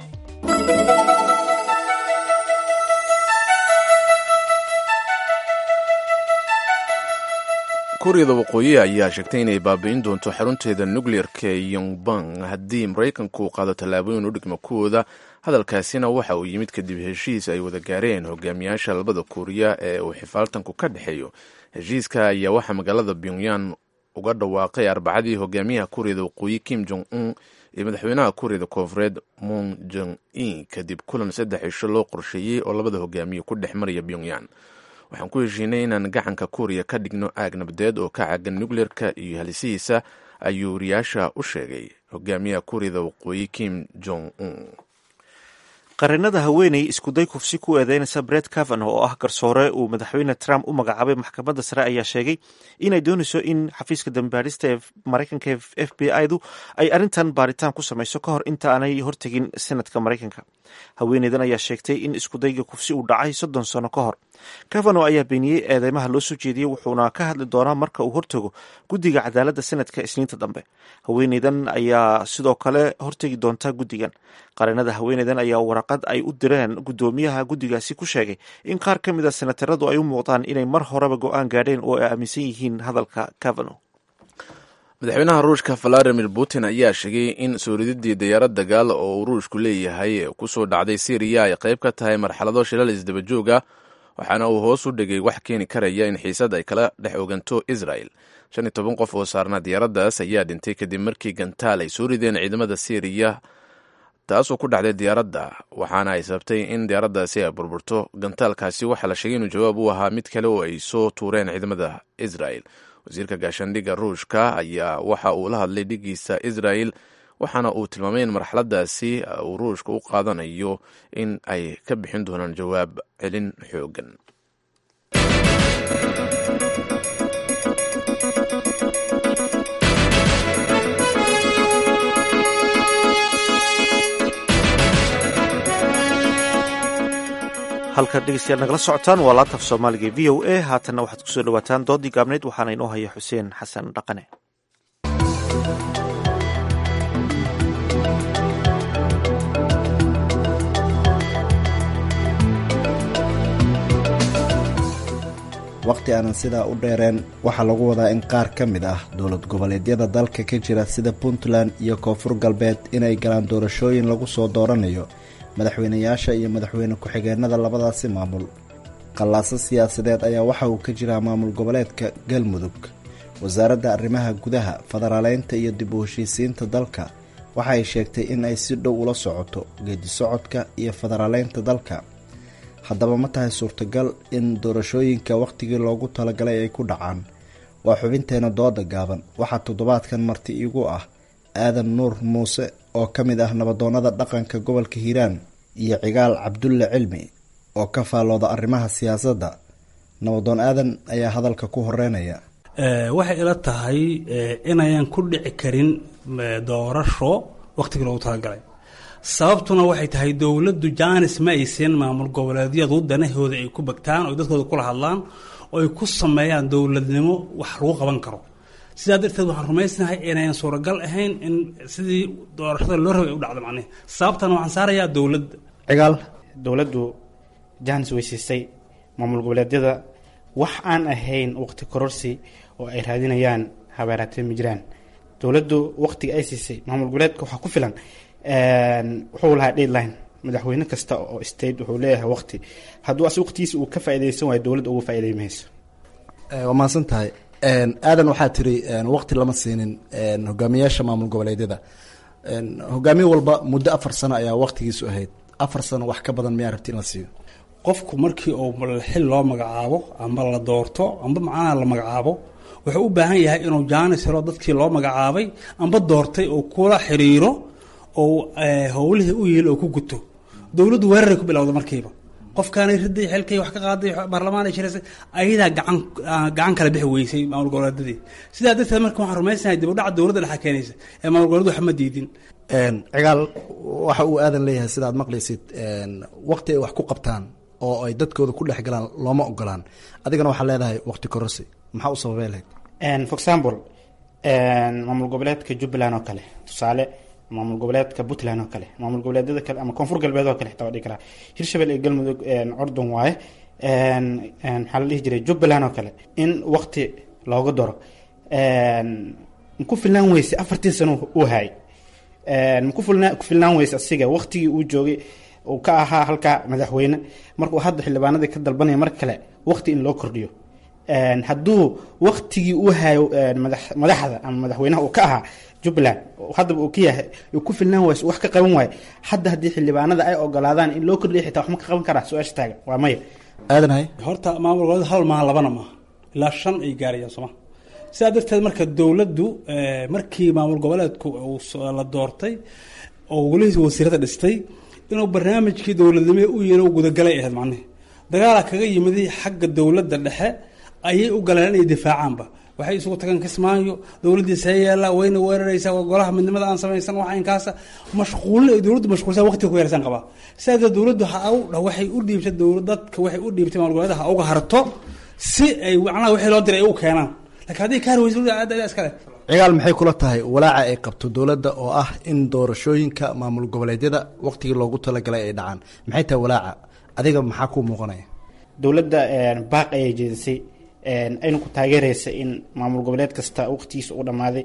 kuuriyada waqooyi ayaa sheegtay inay baabi'in doonto xarunteeda nukleerka ee yongbang haddii maraykanku uu qaado tallaabooyin u dhigma kuwooda hadalkaasina waxa uu yimid kadib heshiis ay wada gaareen hogaamiyaasha labada kuuriya ee uu xifaaltanku ka dhexeeyo heshiiska ayaa waxaa magaalada pyongyan uga dhawaaqay arbacadii hogaamiyaha kuuriyada waqooyi kim jong un iyo madaxweynaha kuuriyada koonfureed moon jong in kadib kulan saddex cisho loo qorsheeyey oo labada hogaamiye ku dhex maraya pyongyan waxaan ku heshiinay inaan gacanka kuuriya ka dhigno aag nabadeed oo ka caagan nukleerka iyo halisihiisa ayuu wariyaasha u sheegay hogaamiyaha kuuriyada waqooyi kim jong un qareenada haweeney iskuday kufsi ku eedeynaysa bret cavan oo ah garsoore uu madaxweyne trump u magacaabay maxkamadda sare ayaa sheegay inay doonayso in xafiiska dambaadhista ee maraykanka ee f b i du ay arrintan baaritaan ku samayso ka hor inta aanay hortegin senadka maraykanka haweeneydan ayaa sheegtay in iskudayga kufsi uu dhacay soddon sano ka hor cavano ayaa beeniyey eedeymaha loo soo jeediyey wuxuuna ka hadli doonaa marka uu hortago guddiga cadaaladda senadka isniinta dambe haweeneydan ayaa sidoo kale hortegi doonta guddigan qareenada haweeneydan ayaa waraqad ay u direen guddoomiyaha guddigaasi ku sheegay in qaar ka mid a senataradu ay u muuqdaan inay mar horeba go-aan gaadheen oo ay aaminsan yihiin hadalka cavano madaxweynaha ruushka valadimir putin ayaa sheegay in soorididii diyaarad dagaal oo uu ruushku leeyahay ee kusoo dhacday syriya ay qayb ka tahay marxalado shilal isdaba jooga waxaana uu hoos u dhigay wax keeni karaya in xiisad ay kala dhex oganto israel shan iyo toban qof oo saarnaa diyaaraddaas ayaa dhintay kadib markii gantaal ay soo rideen ciidamada syriya taasoo ku dhacday diyaaradda waxaana ay sababtay in diyaaraddaasi ay burburto gantaalkaasi waxaa la sheegay inuu jawaab u ahaa mid kale oo ay soo tuureen ciidamada israel wasiirka gaashaandhigga ruushka ayaa waxa uu la hadlay dhigiisa israel waxaana uu tilmaamay in marxaladaasi uu ruushka u qaadanayo in ay ka bixin doonaan jawaab celin xoogan halkan dhegeystayaal nagala socotaan waa laantaf soomaaliga v o a haatanna waxaad kusoo dhawaataan doodii gaabneyd waxaana inoo haya xuseen xasan dhaqane wakhti aanan sidaa u dheereen waxaa lagu wadaa in qaar ka mid ah dowlad goboleedyada dalka ka jira sida puntland iyo koonfur galbeed inay galaan doorashooyin lagu soo dooranayo madaxweynayaasha iyo madaxweyne ku-xigeenada labadaasi maamul qallaaso siyaasadeed ayaa waxa uu ka jiraa maamul goboleedka galmudug wasaaradda arrimaha gudaha federaaleynta iyo dib u heshiisiinta dalka waxa ay sheegtay in ay si dhow ula socoto geedi socodka iyo federaaleynta dalka haddaba ma tahay suurtagal in doorashooyinka wakhtigii loogu talagalay ay ku dhacaan waa xubinteena dooda gaaban waxaa toddobaadkan marti iigu ah aadan nuur muuse oo ka mid ah nabadoonnada dhaqanka gobolka hiiraan iyo cigaal cabdulle cilmi oo ka faallooda arrimaha siyaasadda nabadoon aadan ayaa hadalka ku horeynaya waxay ila tahay inayan ku dhici karin doorasho wakhtigii loogu talagalay sababtuna waxay tahay dowladdu jaanis ma aysan maamul goboleedyadu danahooda ay ku bagtaan oo dadkooda kula hadlaan oo ay ku sameeyaan dowladnimo wax lagu qaban karo sidaa darteed waxaan rumaysnahay inayan suuragal ahayn in sidii doorashada loo rabay ay u dhacdo macnihi sababtana waxaan saarayaa dowladda cigaal dowladdu jaanis weysiisay maamul goboleedyada wax aan ahayn waqti kororsi oo ay raadinayaan habeeraatee ma jiraan dowladdu waqtiga ay siisay maamul goboleedka waxaa ku filan wuxuu lahaa deadline madaxweyne kasta oo state wuxuu leeyahay waqti hadduu as waqtigiisa uu ka faaideysan waayo dowladda uga faaidey mayso waa mahadsan tahay aadan waxaa tiri waqti lama siinin hogaamiyaasha maamul goboleedyada hogaamiye walba muddo afar sano ayaa waqtigiisu ahayd afar sano wax ka badan miyaa rabti in la siiyo qofku markii uu xil loo magacaabo amba la doorto amba macnaha la magacaabo wuxuu u baahan yahay inuu jaanis helo dadkii loo magacaabay amba doortay oo kula xiriiro oo howlihii u yihiin oo ku guto dowladdu weeraray ku bilowda markiiba qofkaanay riday xilkay wax ka qaaday baarlamaan ay shiraysay ayadaa gacan gacan kala bixi weysay maamul goboleedyadii sidaa darteed marka waxaan rumaysanahay dib u dhaca dowladda dhexa keenaysa ee maamul goboleedu wax ma diidin cigaal waxa uu aadan leeyahay sida aad maqlaysid waqti ay wax ku qabtaan oo ay dadkooda ku dhex galaan looma ogolaan adigana waxaa leedahay waqti kororsi maxaa u sababay lahayd for example maamul goboleedka jubbaland oo kale tusaale maamul goboleedka puntland oo kale maamul goboleedyada kale ama koonfur galbeed oo kale xitaa waa dhigi karaa hirshabelle iyo galmudug cordon waaye maxaa la dhihi jiray jubbaland oo kale in waqti looga daro maku filnaan weyse afartii sano uu hayay maku filnaa ku filnaan weyse asiga waqtigii uu joogay uu ka ahaa halkaa madaxweyne markuu hadda xildhibaanadii ka dalbanaya mar kale waqti in loo kordhiyo hadduu waqtigii uu hayo madaxda ama madaxweynaha uu ka ahaa jubbaland haddaba uu ka yahay uu ku filnaan wayso wax ka qaban waayo hadda haddii xildhibaanada ay ogolaadaan in loo kordhiya xitaa wax ma ka qaban karaa su-aasha taagan waa maya aadanhay horta maamul goboleed hal maaha labana maaha ilaa shan ay gaarayaan sooma sidaa darteed marka dowladdu markii maamul goboleedku la doortay oo welihiis wasiirada dhistay inuu barnaamijkii dowladnimo u yihin u gudagalay ahayd macnihi dagaala kaga yimid xagga dowladda dhexe ayay u galeen inay difaacaanba waxay isugu tageen kismaayo dowladdiisa yeela wayna weeraraysaa golaha midnimada aan samaysan wax inkaasa mashquulin ay dowladdu mashquulsan waqtiga ku yarsan qabaa sidaa darteed dowladdu ha u waxay u dhiibtay dowlad dadka waxay u dhiibtay maamul goboleeda ha uga harto si ay macnaha wixii loo diray ay u keenaan laakiin haddii ka harweysa dowladda iskale cigaal maxay kula tahay walaaca ay qabto dowladda oo ah in doorashooyinka maamul goboleedyada waqtigii loogu talagalay ay dhacaan maxay tahay walaaca adiga maxaa kuu muuqanaya dowladda baaq ayay jeedisay ayna ku taageeraysa in maamul goboleed kasta waqtigiisa uu dhammaaday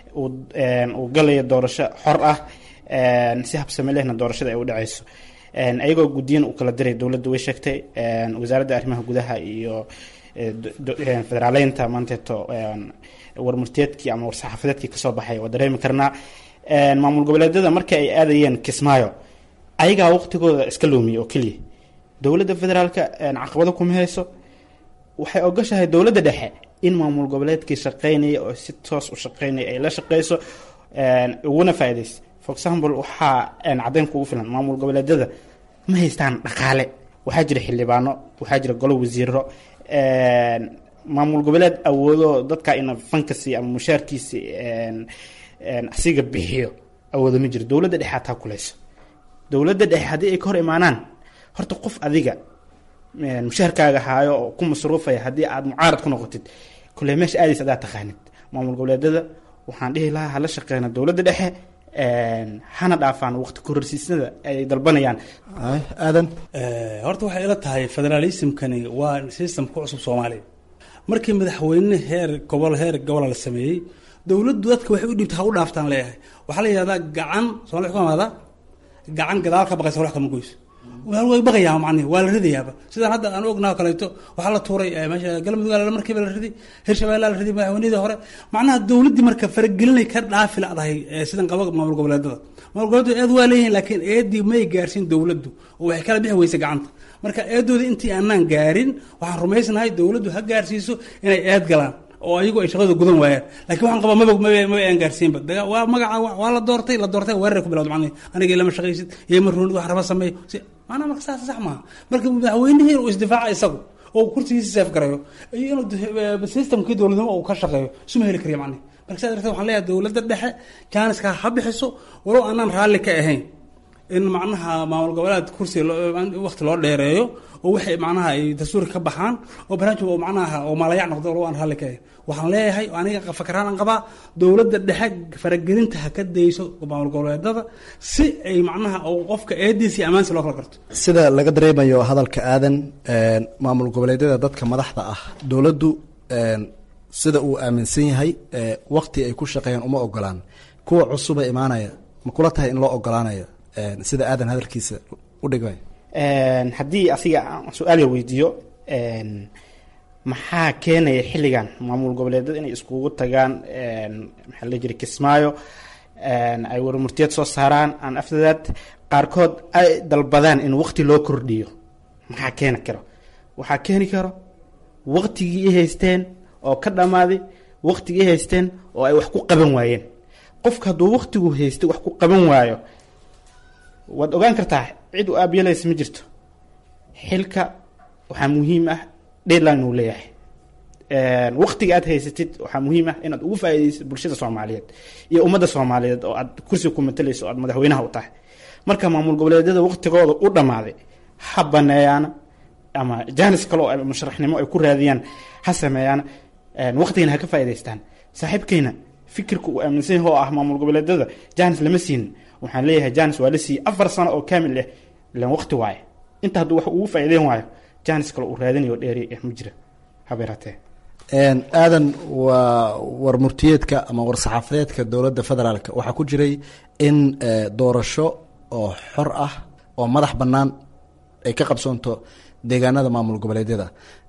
uu galayo doorasho xor ah si habsame lehna doorashada ay u dhacayso ayagoo guddiyan u kala diray dowladda way sheegtay wasaaradda arrimaha gudaha iyo federaaleynta maanteeto warmurteedkii ama war-saxaafadeedkii kasoo baxay waa dareemi karnaa maamul goboleedyada markii ay aadayeen kismaayo ayagaa waqtigooda iska loomiyey oo keliya dowladda federaalka caqabado kuma hayso waxay ogashahay dowladda dhexe in maamul goboleedkii shaqeynaya oo si toos u shaqeynaya ay la shaqeyso uguna faaideysa for example waxaa caddeyn kugu filan maamul goboleedyada ma haystaan dhaqaale waxaa jira xildhibaano waxaa jira golo wasiiro maamul goboleed awoodo dadka ina fankasi ama mushaarkiisi asiga bixiyo awoodo ma jiro dowladda dhexe hataa kuleyso dowladda dhexe haddii ay ka hor imaanaan horta qof adiga mushaharkaaga haayo oo ku masruufaya haddii aad mucaarad ku noqotid kule meesha aadaysa adaa taqaanid maamul goboleedada waxaan dhihi lahaa hala shaqeyna dowladda dhexe hana dhaafaan waqti kororsiisnada ay dalbanayaan aadan horta waxay ila tahay federalismkani waa system ku cusub soomaaliya markii madaxweyne heer gobol heer gobola la sameeyey dowladdu dadka waxay u dhibta ha u dhaaftaan leeyahay waxaa la yidhahdaa gacan soomali ku amaada gacan gadaal ka baqaysa wax kama goyso way baqayaa macnihi waa la ridayaaba sidaan hadda aan ognaha kaleeto waxaa la tuuray meesha galmudug aa markiiba la riday hirshabelle la riday madaxweynihii hore macnaha dowladdii marka faragelinay ka dhaafi ladahay sidan qaba maamul goboleedada maamul goboleedu eed waa leeyihin laakiin eedii may gaarsiin dowladdu oo waxay kala bixi weysay gacanta marka eedooda intii aanaan gaarin waxaan rumaysnahay dowladdu ha gaarsiiso inay eed galaan oo ayagu ay shaqada gudan waayaan lakin waxaan qabaa maba maba maba aan gaarsiinba daga waa magaca waa la doortay la doortay weerar ku bilawda macnihi aniga lama shaqaysid iyo ma ruunid wax raba sameeyo si maanaa marka saas sax maaha marka madaxweynihii uu isdifaaca isagu oo kursigiisa seef garayo iyo inuu systemkii dowladnimo uu ka shaqeeyo isuma heli kariya macnihi marka saa darteed waxaan leeyahay dowladda dhexe jaaniska ha bixiso walow aanaan raalli ka ahayn in macnaha maamul goboleed kursi wakti loo dheereeyo oo waxay macnaha ay dastuurka ka baxaan oo barnaamij oo macnaha oo maalayac noqdo walow aan raalli ka ahayn waxaan leeyahay aniga fakaraan aan qabaa dowladda dhexe faragelinta ha ka dayso maamul goboleedada si ay macnaha qofka eediisa iyo ammaansi loo kala garto sida laga dareemayo hadalka aadan maamul goboleedyada dadka madaxda ah dowladdu sida uu aaminsan yahay wakti ay ku shaqeeyaan uma ogolaan kuwa cusuba imaanaya ma kula tahay in loo ogolaanayo sida aadan hadalkiisa u dhigay haddii asiga su-aal yar weydiiyo maxaa keenaya xilligan maamul goboleedyada inay iskugu tagaan maxaa la jira kismaayo ay warmurtiyad soo saaraan aan afdadaad qaarkood ay dalbadaan in waqti loo kordhiyo maxaa keeni karo waxaa keeni karo waqtigii i haysteen oo ka dhammaaday waqtigii i haysteen oo ay wax ku qaban waayeen qofka hadduu waqtigu haystay wax ku qaban waayo waad ogaan kartaa cid u aabyalays ma jirto xilka waxaa muhiim ah deadline uu leeyahay waqtiga aad haysatid waxaa muhiim ah inaad ugu faa'iidaysid bulshada soomaaliyeed iyo ummadda soomaaliyeed oo aad kursiga ku matalayso o aad madaxweynaha u tahay marka maamul goboleedyada waqtigooda u dhammaaday ha baneeyaana ama jaanis kale oo musharaxnimo ay ku raadiyaan ha sameeyaan waqtigana ha ka faa'idaystaan saaxiibkayna fikirka uu aaminsan yahay oo ah maamul goboleedyada jaanis lama siinin waxaan leeyahay janis waa la siiyey afar sano oo kaamil ah ilan waqti waaye inta hadduu wax ugu faa'iideyn waayo janis kale uu raadinayo dheeri ah ma jira habeeratee aadan waa warmurtiyeedka ama war-saxaafadeedka dowladda federaalk waxaa ku jiray in doorasho oo xor ah oo madax bannaan ay ka qabsoonto deegaanada maamul goboleedyada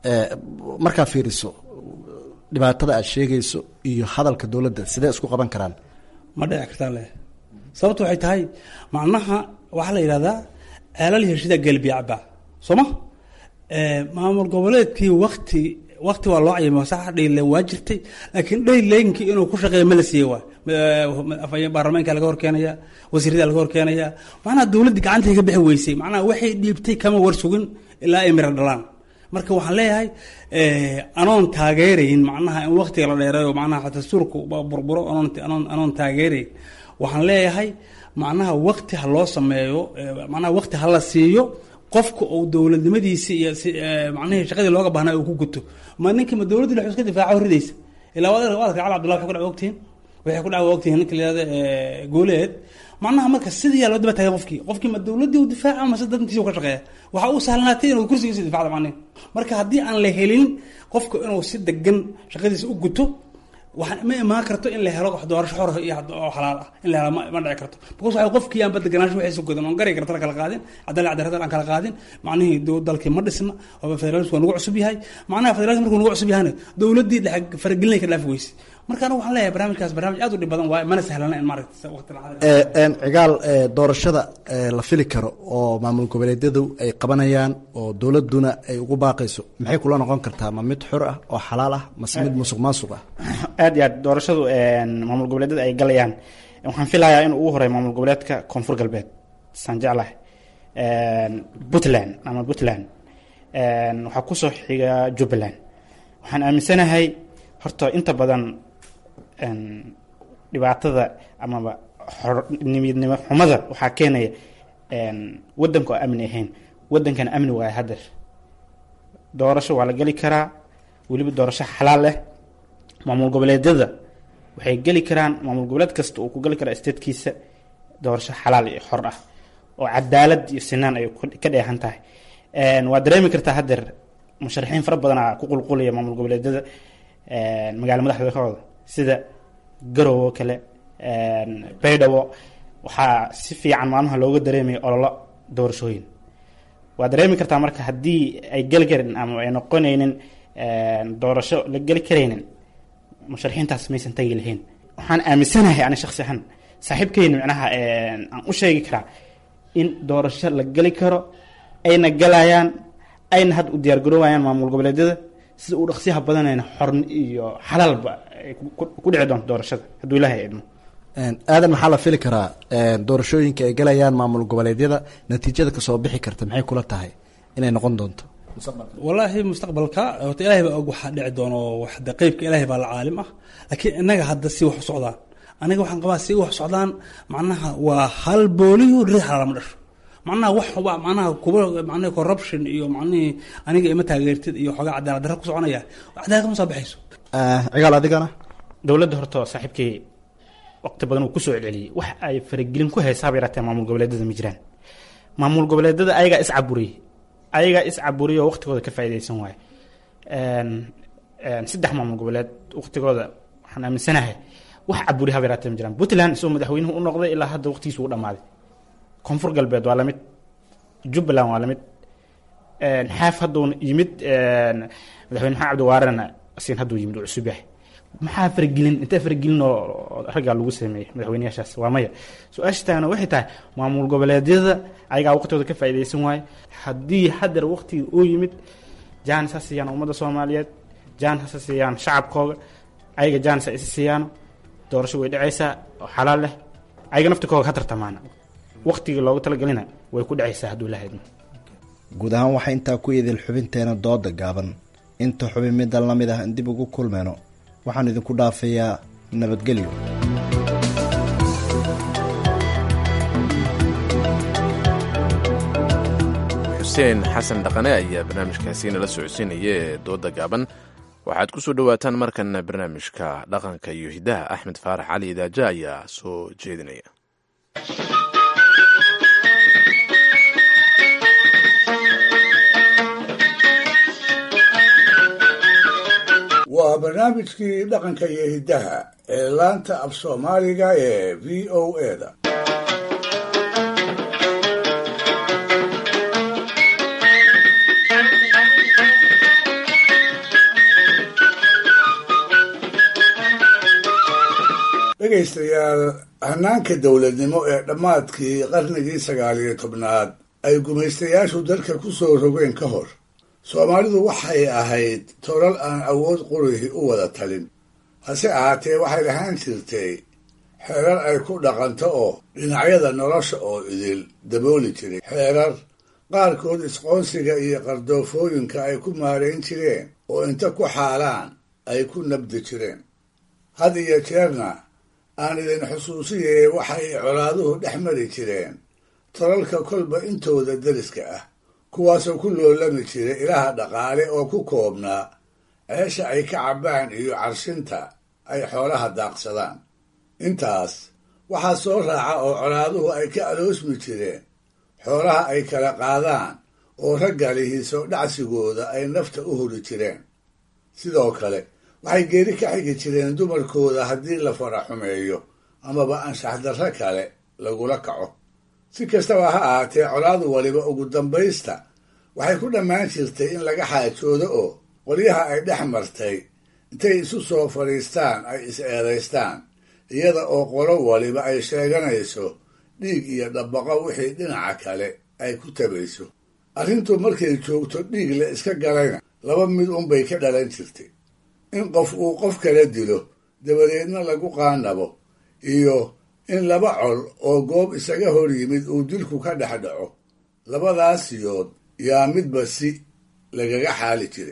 markaa fiiriso dhibaatada aad sheegayso iyo hadalka dowladda sidee isku qaban karaan ma dhici kartaa le sababtu waxay tahay macnaha waxaa la yidhahdaa ceelal heshida gelbiya cabaa soo ma maamul goboleedkii wakti wakti waa loo cayimay sax dhayle waa jirtay laakiin dhayleynki inuu ku shaqeeya ma la siiyey waay baarlamaanka laga horkeenaya wasiirada laga horkeenaya macnaha dowladdii gacantay ka bixi weysay macnaha waxay dhiibtay kama war sugin ilaa ay mira dhalaan marka waxaan leeyahay anoon taageerayn macnaha in waktiga la dheereeyo macnaha dastuurku burburo anoon taageerayn waxaan leeyahay macnaha wakti ha loo sameeyo macnaha wakti ha la siiyo qofka uu dowladnimadiisi iyo macnihii shaqadii looga baahnaa uu ku guto ma ninka ma dowladdi la iska difaaca ridaysa ilaa waad waad cali abdullah waxay ku dhaca ogtihiin waxay ku dhaca ogtihiin ninka la yihahda gooleed macnaha marka sidii yaa loo daba taagay qofkii qofkii ma dowladdii u difaaca mase dantiisa u ka shaqeeya waxaa u sahlanaatay inuu kursigiisa difacda macnihi marka haddii aan la helin qofka inuu si degan shaqadiisa u guto waxaa ma imaan karto in la helo wax doorasho xor iyo oo xalaal ah in la helo ma ma dhici karto because waxa qofkii aan badeganaansho waxaysa godan oon gari karta la kala qaadin cadaalad cadaalad aan kala qaadin macnihii dalkii ma dhisna oo federalism waa nagu cusub yahay macnaha federalism markuu nagu cusub yahana dowladdii dhexe faragelinay ka dhaafi weyse marka anigu waxaan leeyahay barnaamijkaas barnaamij aad u dhib badan waaye mana sahlana in maaragta waqti cigaal doorashada la fili karo oo maamul goboleedyadu ay qabanayaan oo dowladuna ay ugu baaqayso maxay kula noqon kartaa ma mid xor ah oo xalaal ah mase mid musuq maasuq ah aad iyo aad doorashadu maamul goboleedyada ay galayaan waxaan filayaa in ugu horeeya maamul goboleedka koonfur galbeed saan jeclahay puntland ama puntland waxaa kusoo xiga jubbaland waxaan aaminsanahay horta inta badan dhibaatada amaba nimidnimo xumada waxaa keenaya wadanka oo amni ahayn wadankana amni waaya hadeer doorasho waa la geli karaa weliba doorasho xalaal leh maamul goboleedyada waxay geli karaan maamul goboleed kasta uu ku geli karaa statekiisa doorasho xalaal iyo xor ah oo cadaalad iyo sinaan ay ka dheehan tahay waa dareemi kartaa haddeer musharaxiin fara badanaa ku qulqulaya maamul goboleedyada magaala madaxdooda sida garow oo kale baydhabo waxaa si fiican maalmaha looga dareemaya ololo doorashooyin waa dareemi kartaa marka haddii ay geli karin ama ay noqonaynin doorasho la geli karaynin musharaxiintaas maysan tagi lahayn waxaan aaminsanahay ani shaksi ahaan saaxiibkeyna micnaha aan u sheegi karaa in doorasho la geli karo ayna galayaan ayna hadda u diyaargaroowayaan maamul goboleedyada sida uu dhaqsiyaha badanayna xorn iyo xalaalba ay ku dhici doonto doorashada hadduu ilaahay idmo aadan maxaa la fili karaa doorashooyinka ay galayaan maamul goboleedyada natiijada kasoo bixi karta maxay kula tahay inay noqon doonto walaahi mustaqbalka horta ilaahay baa og waxaa dhici doono wax de qeybka ilaahay baa la caalim ah laakiin innaga hadda si wax u socdaan aniga waxaan qabaa si wax socdaan macnaha waa hal booliyo rid xalaalama dhasho macnaha wax waa macnaha kuba macnaha corruption iyo macnihii aniga ima taageertid iyo xoogaa cadaalad darra ku soconaya cadaalad kama soo baxayso cigaal adigana dowladda horta saaxiibkii waqti badan uu kusoo celceliyey wax ay faragelin ku haysaaba yaraatee maamul goboleedyada ma jiraan maamul goboleedyada ayagaa is caburiyey ayagaa is caburiyay oo waqtigooda ka faa'iidaysan waaye saddex maamul goboleed waqtigooda waxaan aaminsanahay wax caburi haba yaraatee ma jiraan puntland isagoo madaxweynuhu u noqday ilaa hadda waqtigiisa uu dhamaaday koonfur galbeed waa lamid jubbaland waa lamid xaaf hadduu yimid madaxweyne maxamed cabdiwaarena sin hadduu yimid uu cusub yahay maxaa faragelin intee faragelin oo raggaa lagu sameeyey madaxweyneyaashaas waa maya su-aasha taagna waxay tahay maamul goboleedyada ayagaa waqtigooda ka faa'iidaysan waaye haddii haddeer waqtigii uu yimid jaanis ha siiyaan ummadda soomaaliyeed jaanis ha siiyaan shacabkooga ayaga jaanis ha isi siiyaano doorasho way dhacaysaa oo xalaal leh ayaga naftikooga ha tartamaana waqtigii loogu talagelina way ku dhacaysaa hadduu ilaha idmo guud ahaan waxaa intaa ku idil xubinteena dooda gaaban inta xubin middan la mid ah in dib ugu kulmeyno waxaan idinku dhaafayaa nabadgelyo xuseen xasan dhaqane ayaa barnaamijkaasi nala socodsiinaya ee dooda gaaban waxaad ku soo dhowaataan markana barnaamijka dhaqanka iyo hiddaha axmed faarax cali idaaja ayaa soo jeedinaya waa barnaamijkii dhaqanka iyo hiddaha ee laanta af soomaaliga ee v o eda dhegaystayaal hanaanka dowladnimo ee dhammaadkii qarnigii sagaaliyo tobnaad ay gumaystayaashu dalka ku soo rogeen ka hor soomaalidu waxay ahayd tolal aan awood qurihi u wada talin hase ahaatee waxay lahaan jirtay xeerar ay ku dhaqanto oo dhinacyada nolosha oo idil dabooli jiray xeerar qaarkood isqoonsiga iyo qardoofooyinka ay ku maarayn jireen oo inta ku xaalaan ay ku nabdi jireen had iyo jeerna aan idin xusuusiyee waxay colaaduhu dhex mari jireen tolalka kolba intooda deriska ah kuwaasoo ku loolami jiray ilaha dhaqaale oo ku koobnaa ceesha ay ka cabbaan iyo carshinta ay xoolaha daaqsadaan intaas waxaa soo raaca oo colaaduhu ay ka aloosmi jireen xoolaha ay kala qaadaan oo ragga lihiisoo dhacsigooda ay nafta u huri jireen sidoo kale waxay geeri ka xigi jireen dumarkooda haddii la fara xumeeyo amaba anshaxdarro kale lagula kaco si kastaba ha ahaatee colaadu waliba ugu dambaysta waxay ku dhammaan jirtay in laga xaajoodo oo qolyaha ay dhex martay intay isu soo fadhiistaan ay is eedaystaan iyada oo qolo waliba ay sheeganayso dhiig iyo dhabbaqo wixii dhinaca kale ay ku tabayso arrintu markay joogto dhiig la iska galayna laba mid unbay ka dhalan jirtay in qof uu qof kala dilo dabadeedna lagu qaanabo iyo in laba col oo goob isaga hor yimid uu dilku ka dhex dhaco labadaas yood yaa midba si lagaga xaali jiray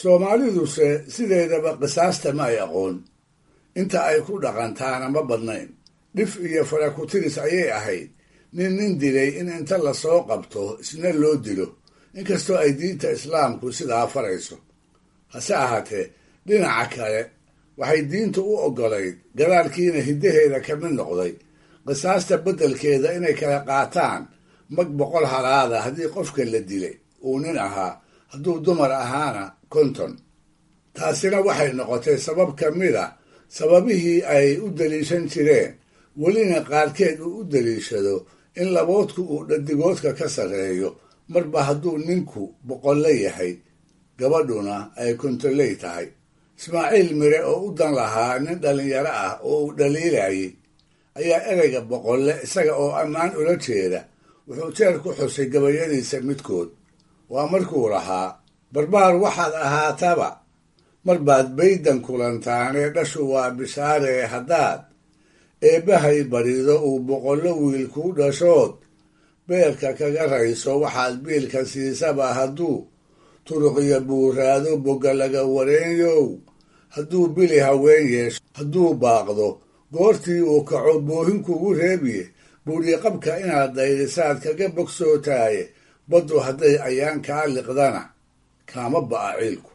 soomaaliduse sideedaba qisaasta ma ay aqoon inta ay ku dhaqantaana ma badnayn dhif iyo farakutiris ayay ahayd nin nin dilay in inta lasoo qabto isna loo dilo inkastoo ay diinta islaamku sidaa farayso hase ahaatee dhinaca kale waxay diintu u oggolayd gadaalkiina hiddaheeda ka mid noqday qisaasta beddelkeeda inay kala qaataan mag boqol halaada haddii qofka la dilay uu nin ahaa hadduu dumar ahaana konton taasina waxay noqotay sabab ka mid a sababihii ay u daliishan jireen welina qaarkeed uu u daliishado in laboodku uu dhadigoodka ka sarreeyo marba hadduu ninku boqolle yahay gabadhuna ay kontoley tahay ismaaciil mire oo u dan lahaa nin dhallinyaro ah oo uu dhaliilayay ayaa ereyga boqolle isaga oo ammaan ula jeeda wuxuu jeer ku xusay gabayadiisa midkood waa markuu lahaa barbaar waxaad ahaataba mar baad baydan kulantaanee dhashu waa bishaaree haddaad eebbahay barido uu boqollo wiil kuu dhashood beerka kaga rayso waxaad biilka siisaba hadduu turuqiyo buuraado bogga laga wareenyow hadduu bili haween yeesho hadduu baaqdo goortii uu kaco boohin kugu reebiye buudhiqabka inaad daydisaad kaga bogsootaaye baddu hadday ayaan kaa liqdana kaama ba'a ciilku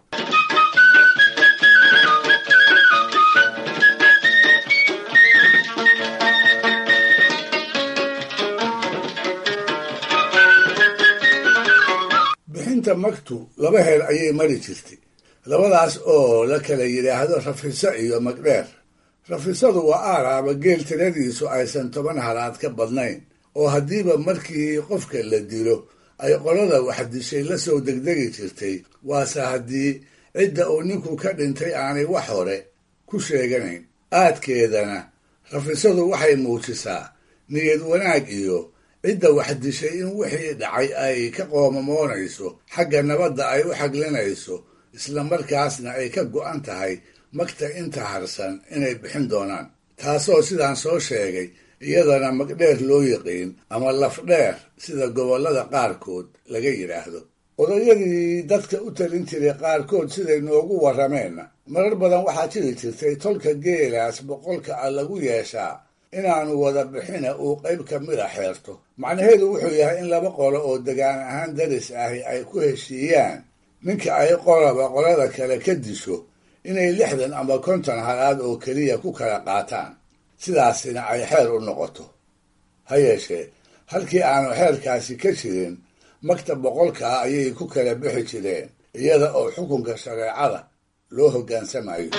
bixinta magtu laba heer ayay mari jirtay labadaas oo la kala yidhaahdo rafiso iyo magdheer rafisadu waa aaraaba geel tiradiisu aysan toban halaad ka badnayn oo haddiiba markii qofka la dilo ay qolada waxdishay la soo degdegi jirtay waase haddii cidda uu ninku ka dhintay aanay wax hore ku sheeganayn aadkeedana rafisadu waxay muujisaa niyad wanaag iyo cidda waxdishay in wixii dhacay ay ka qoomamoonayso xagga nabadda ay u xaglinayso islamarkaasna ay ka go'an tahay magta inta harsan inay bixin doonaan taasoo sidaan soo sheegay iyadana magdheer loo yiqiin ama lafdheer sida gobollada qaarkood laga yidhaahdo odayadii dadka u talin jiray qaarkood siday noogu warrameenna marar badan waxaa jiri jirtay tolka geelaas boqolka a lagu yeeshaa inaanu wada bixina uu qayb ka mida xeerto macnaheedu wuxuu yahay in laba qolo oo degaan ahaan daris ahi ay ku heshiiyaan ninka ay qolaba qolada kale ka disho inay lixdan ama konton halaad oo keliya ku kala qaataan sidaasina ay xeer u noqoto ha yeeshee halkii aanu xeerkaasi ka jirin magta boqolka ah ayay ku kala bixi jireen iyada oo xukunka shareecada loo hoggaansamayo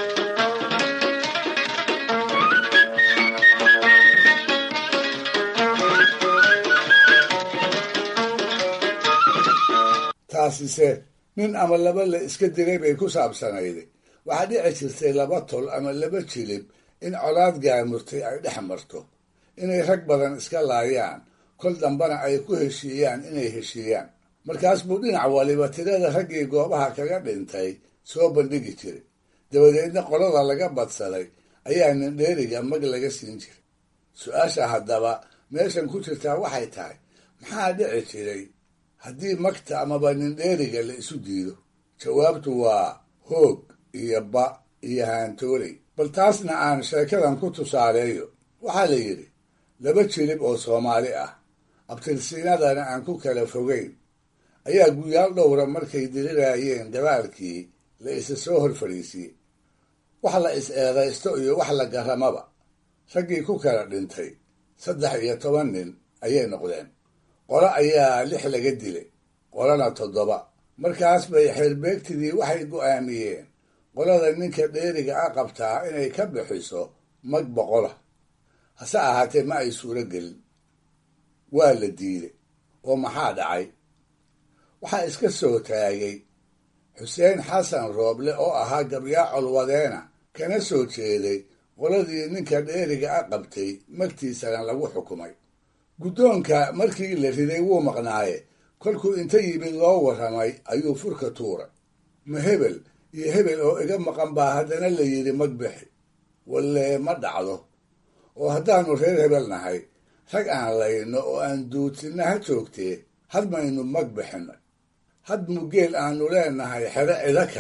taasise nin ama laba la iska dilay bay ku saabsanayday waxaa dhici jirtay laba tol ama laba jilib in colaad gaamurtay ay dhex marto inay rag badan iska laayaan kol dambana ay ku heshiiyaan inay heshiiyaan markaas buu dhinac waliba tirada raggii goobaha kaga dhintay soo bandhigi jiray dabadeedna qolada laga badsaday ayaa nindheeriga mag laga siin jiray su-aasha haddaba meeshan ku jirtaa waxay tahay maxaa dhici jiray haddii magta amaba nindheeriga la isu diido jawaabtu waa hoog iyo ba iyo haantooley bal taasna aan sheekadan ku tusaaleeyo waxaa la yidhi laba jilib oo soomaali ah abtirsiinadana aan ku kala fogayn ayaa guyaal dhowra markay diriraayeen dabaalkii la isa soo hor fadhiisiyey wax la is eedaysto iyo wax la garamaba raggii ku kala dhintay saddex iyo toban nin ayay noqdeen qolo ayaa lix laga dilay qolona toddoba markaas bay xeerbeegtidii waxay go'aamiyeen qolada ninka dheeriga a qabtaa inay ka bixiso mag boqola hase ahaatee ma ay suuro gelin waa la diiday oo maxaa dhacay waxaa iska soo taagay xuseen xasan rooble oo ahaa gabyaa colwadeena kana soo jeeday qoladii ninka dheeriga a qabtay magtiisana lagu xukumay guddoonka markii la riday wuu maqnaaye kolkuu inta yimid loo warramay ayuu furka tuuray ma hebel iyo hebel oo iga maqan baa haddana la yidhi mag bixi walle ma dhacdo oo haddaannu reer hebel nahay rag aan layno oo aan duudsinna ha joogtee had maynu mag bixinay had mugeel aannu leenahay xero cido kale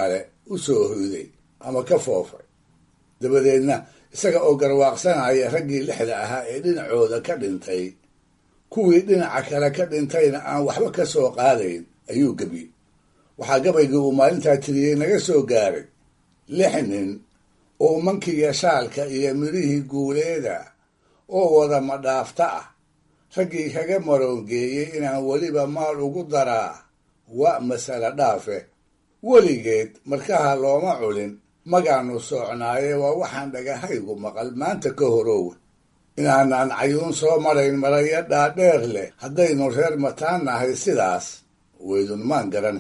u soo hoyday ama ka foofay dabadeedna isaga oo garwaaqsanaya raggii lixda ahaa ee dhinacooda ka dhintay kuwii dhinaca kale ka dhintayna aan waxba ka soo qaadayn ayuu gebiyey waxaa gabaygii uu maalintaa tiriyey naga soo gaaray lix nin oo mankiga shaalka iyo midhihii guuleeda oo wada madhaafta ah raggii kaga maroongeeyey inaan weliba maal ugu daraa waa masale dhaafe weligeed markaha looma culin magaanu soocnaaye waa waxaan dhagahaygu maqal maanta ka horoowe inaanaan cayuun soo marayn maraya dhaadheer leh haddaynu reer mataan nahay sidaas weydunmaan garan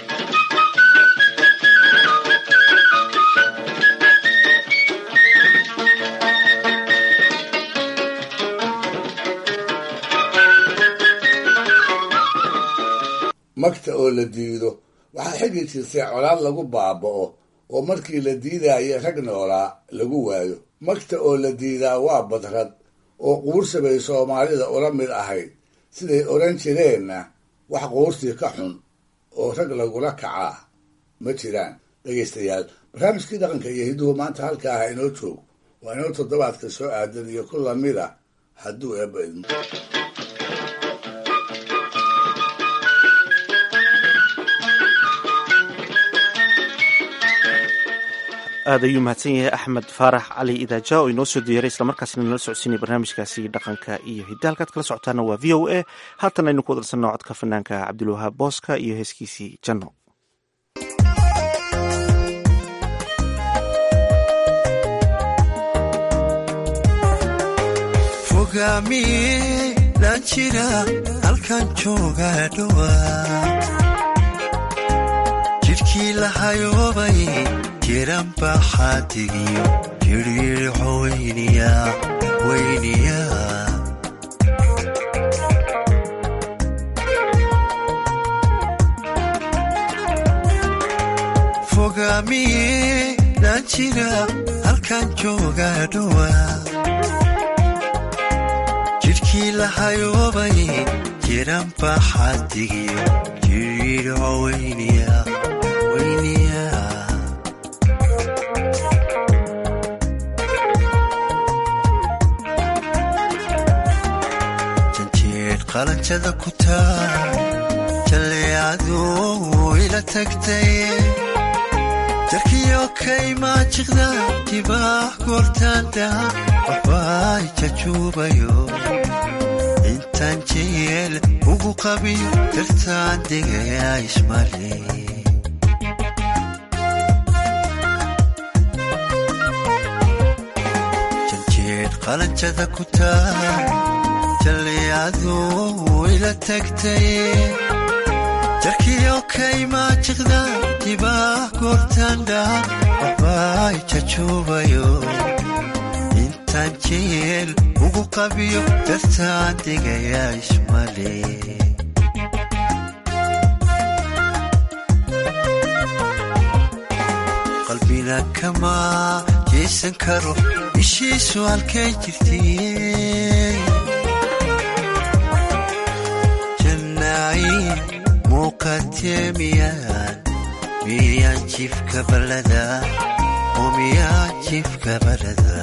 magta oo la diido waxaa xigi jirtay colaad lagu baaba'o oo markii la diidaayo rag noolaa lagu waayo magta oo la diidaa waa badrad oo quursi bay soomaalida ula mid ahayd siday odhan jireenna wax quursi ka xun oo rag lagula kacaa ma jiraan dhegaystayaal barnaamijkii dhaqanka iyo hidduhu maanta halkaa ha inoo joog waa inoo toddobaadka soo aadan iyo ku lamid a hadduu eebba idmo aad ayuu mahadsan yahay axmed faarax cali idaaja oo inoo soo diyaray islamarkaasina nala socodsiinaya barnaamijkaasi dhaqanka iyo hidda halkaad kala socotaana waa v o a haatan aynu ku wadarsanno codka fanaanka cabdilwahaab booska iyo heeskiisii janno fogaamiyelan jira halkan jooga dhowaa jidhkii lahayoobay jiran baxaadigiyo jiriirixo weyniya weyniya fogaamiye lan jira halkan jooga dhowaa jidhkii lahayoobay jiran baxaadigiyo jiriirixo weyniya weyniya qalanjada ku taa jalleecadu ila tagtay jarkiyo kaymaa jiqda jibaax goortaanda waxbay jajuubayo intaan jeel ugu qabiyo dartaan degaya ismale janjeed qalanjada ku taa jalleecadu ila tagtay jarkiyo kaymaa jiqda jibaax goortaandha waxbay jajuubayo intaan jeel ugu qabiyo dartaan degaya ismale qalbina kama jeesan karo ishiisu halkay jirtay muuqatee miyaan miyaan jifka balada oo miyaan jifka balada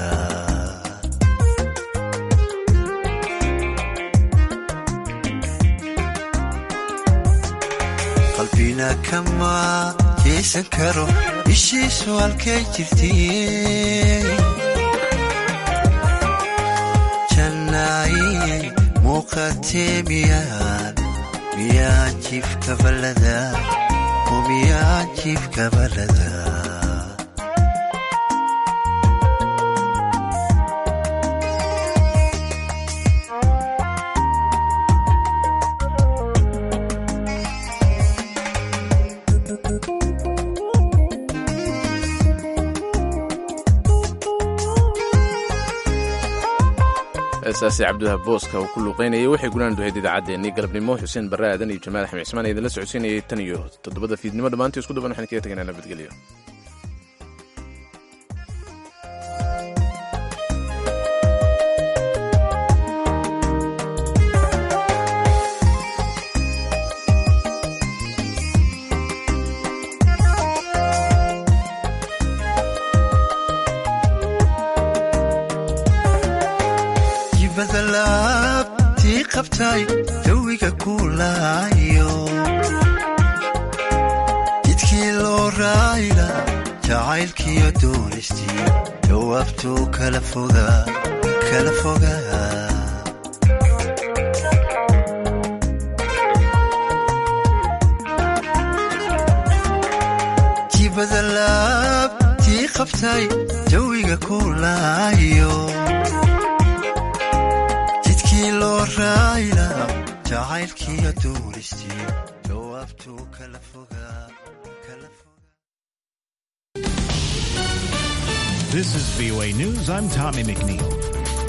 qalbina kama jeesan karo ishiisu halkay jirtay jannaayey muuqatee miyaan miyaan jifka balada oo miyaan jifka balada heesaasi cabdiwahaab booska uu ku luuqaynayay waxay gulaan duhayd idaacaddeenii galabnimo xuseen barre aadan iyo jamaal axmed cismaan idinla socodsiinayay tan iyo toddobada fiidnimo dhammaantii isku duban waxaan kaga tegaynaa nabadgelyo jibadalaab tii qabtay jawiga kuulaayo jidkii loo raayla jacaylkiyo doonistii jawaabtuu kala fogaa kala fogaa jibadalaab tii qabtay jawiga kuulaayo jidkii loo raayla jacaylkiyo doonistii jawaabtuu kala fogaa This is VOA News. I'm Tommy McNeil.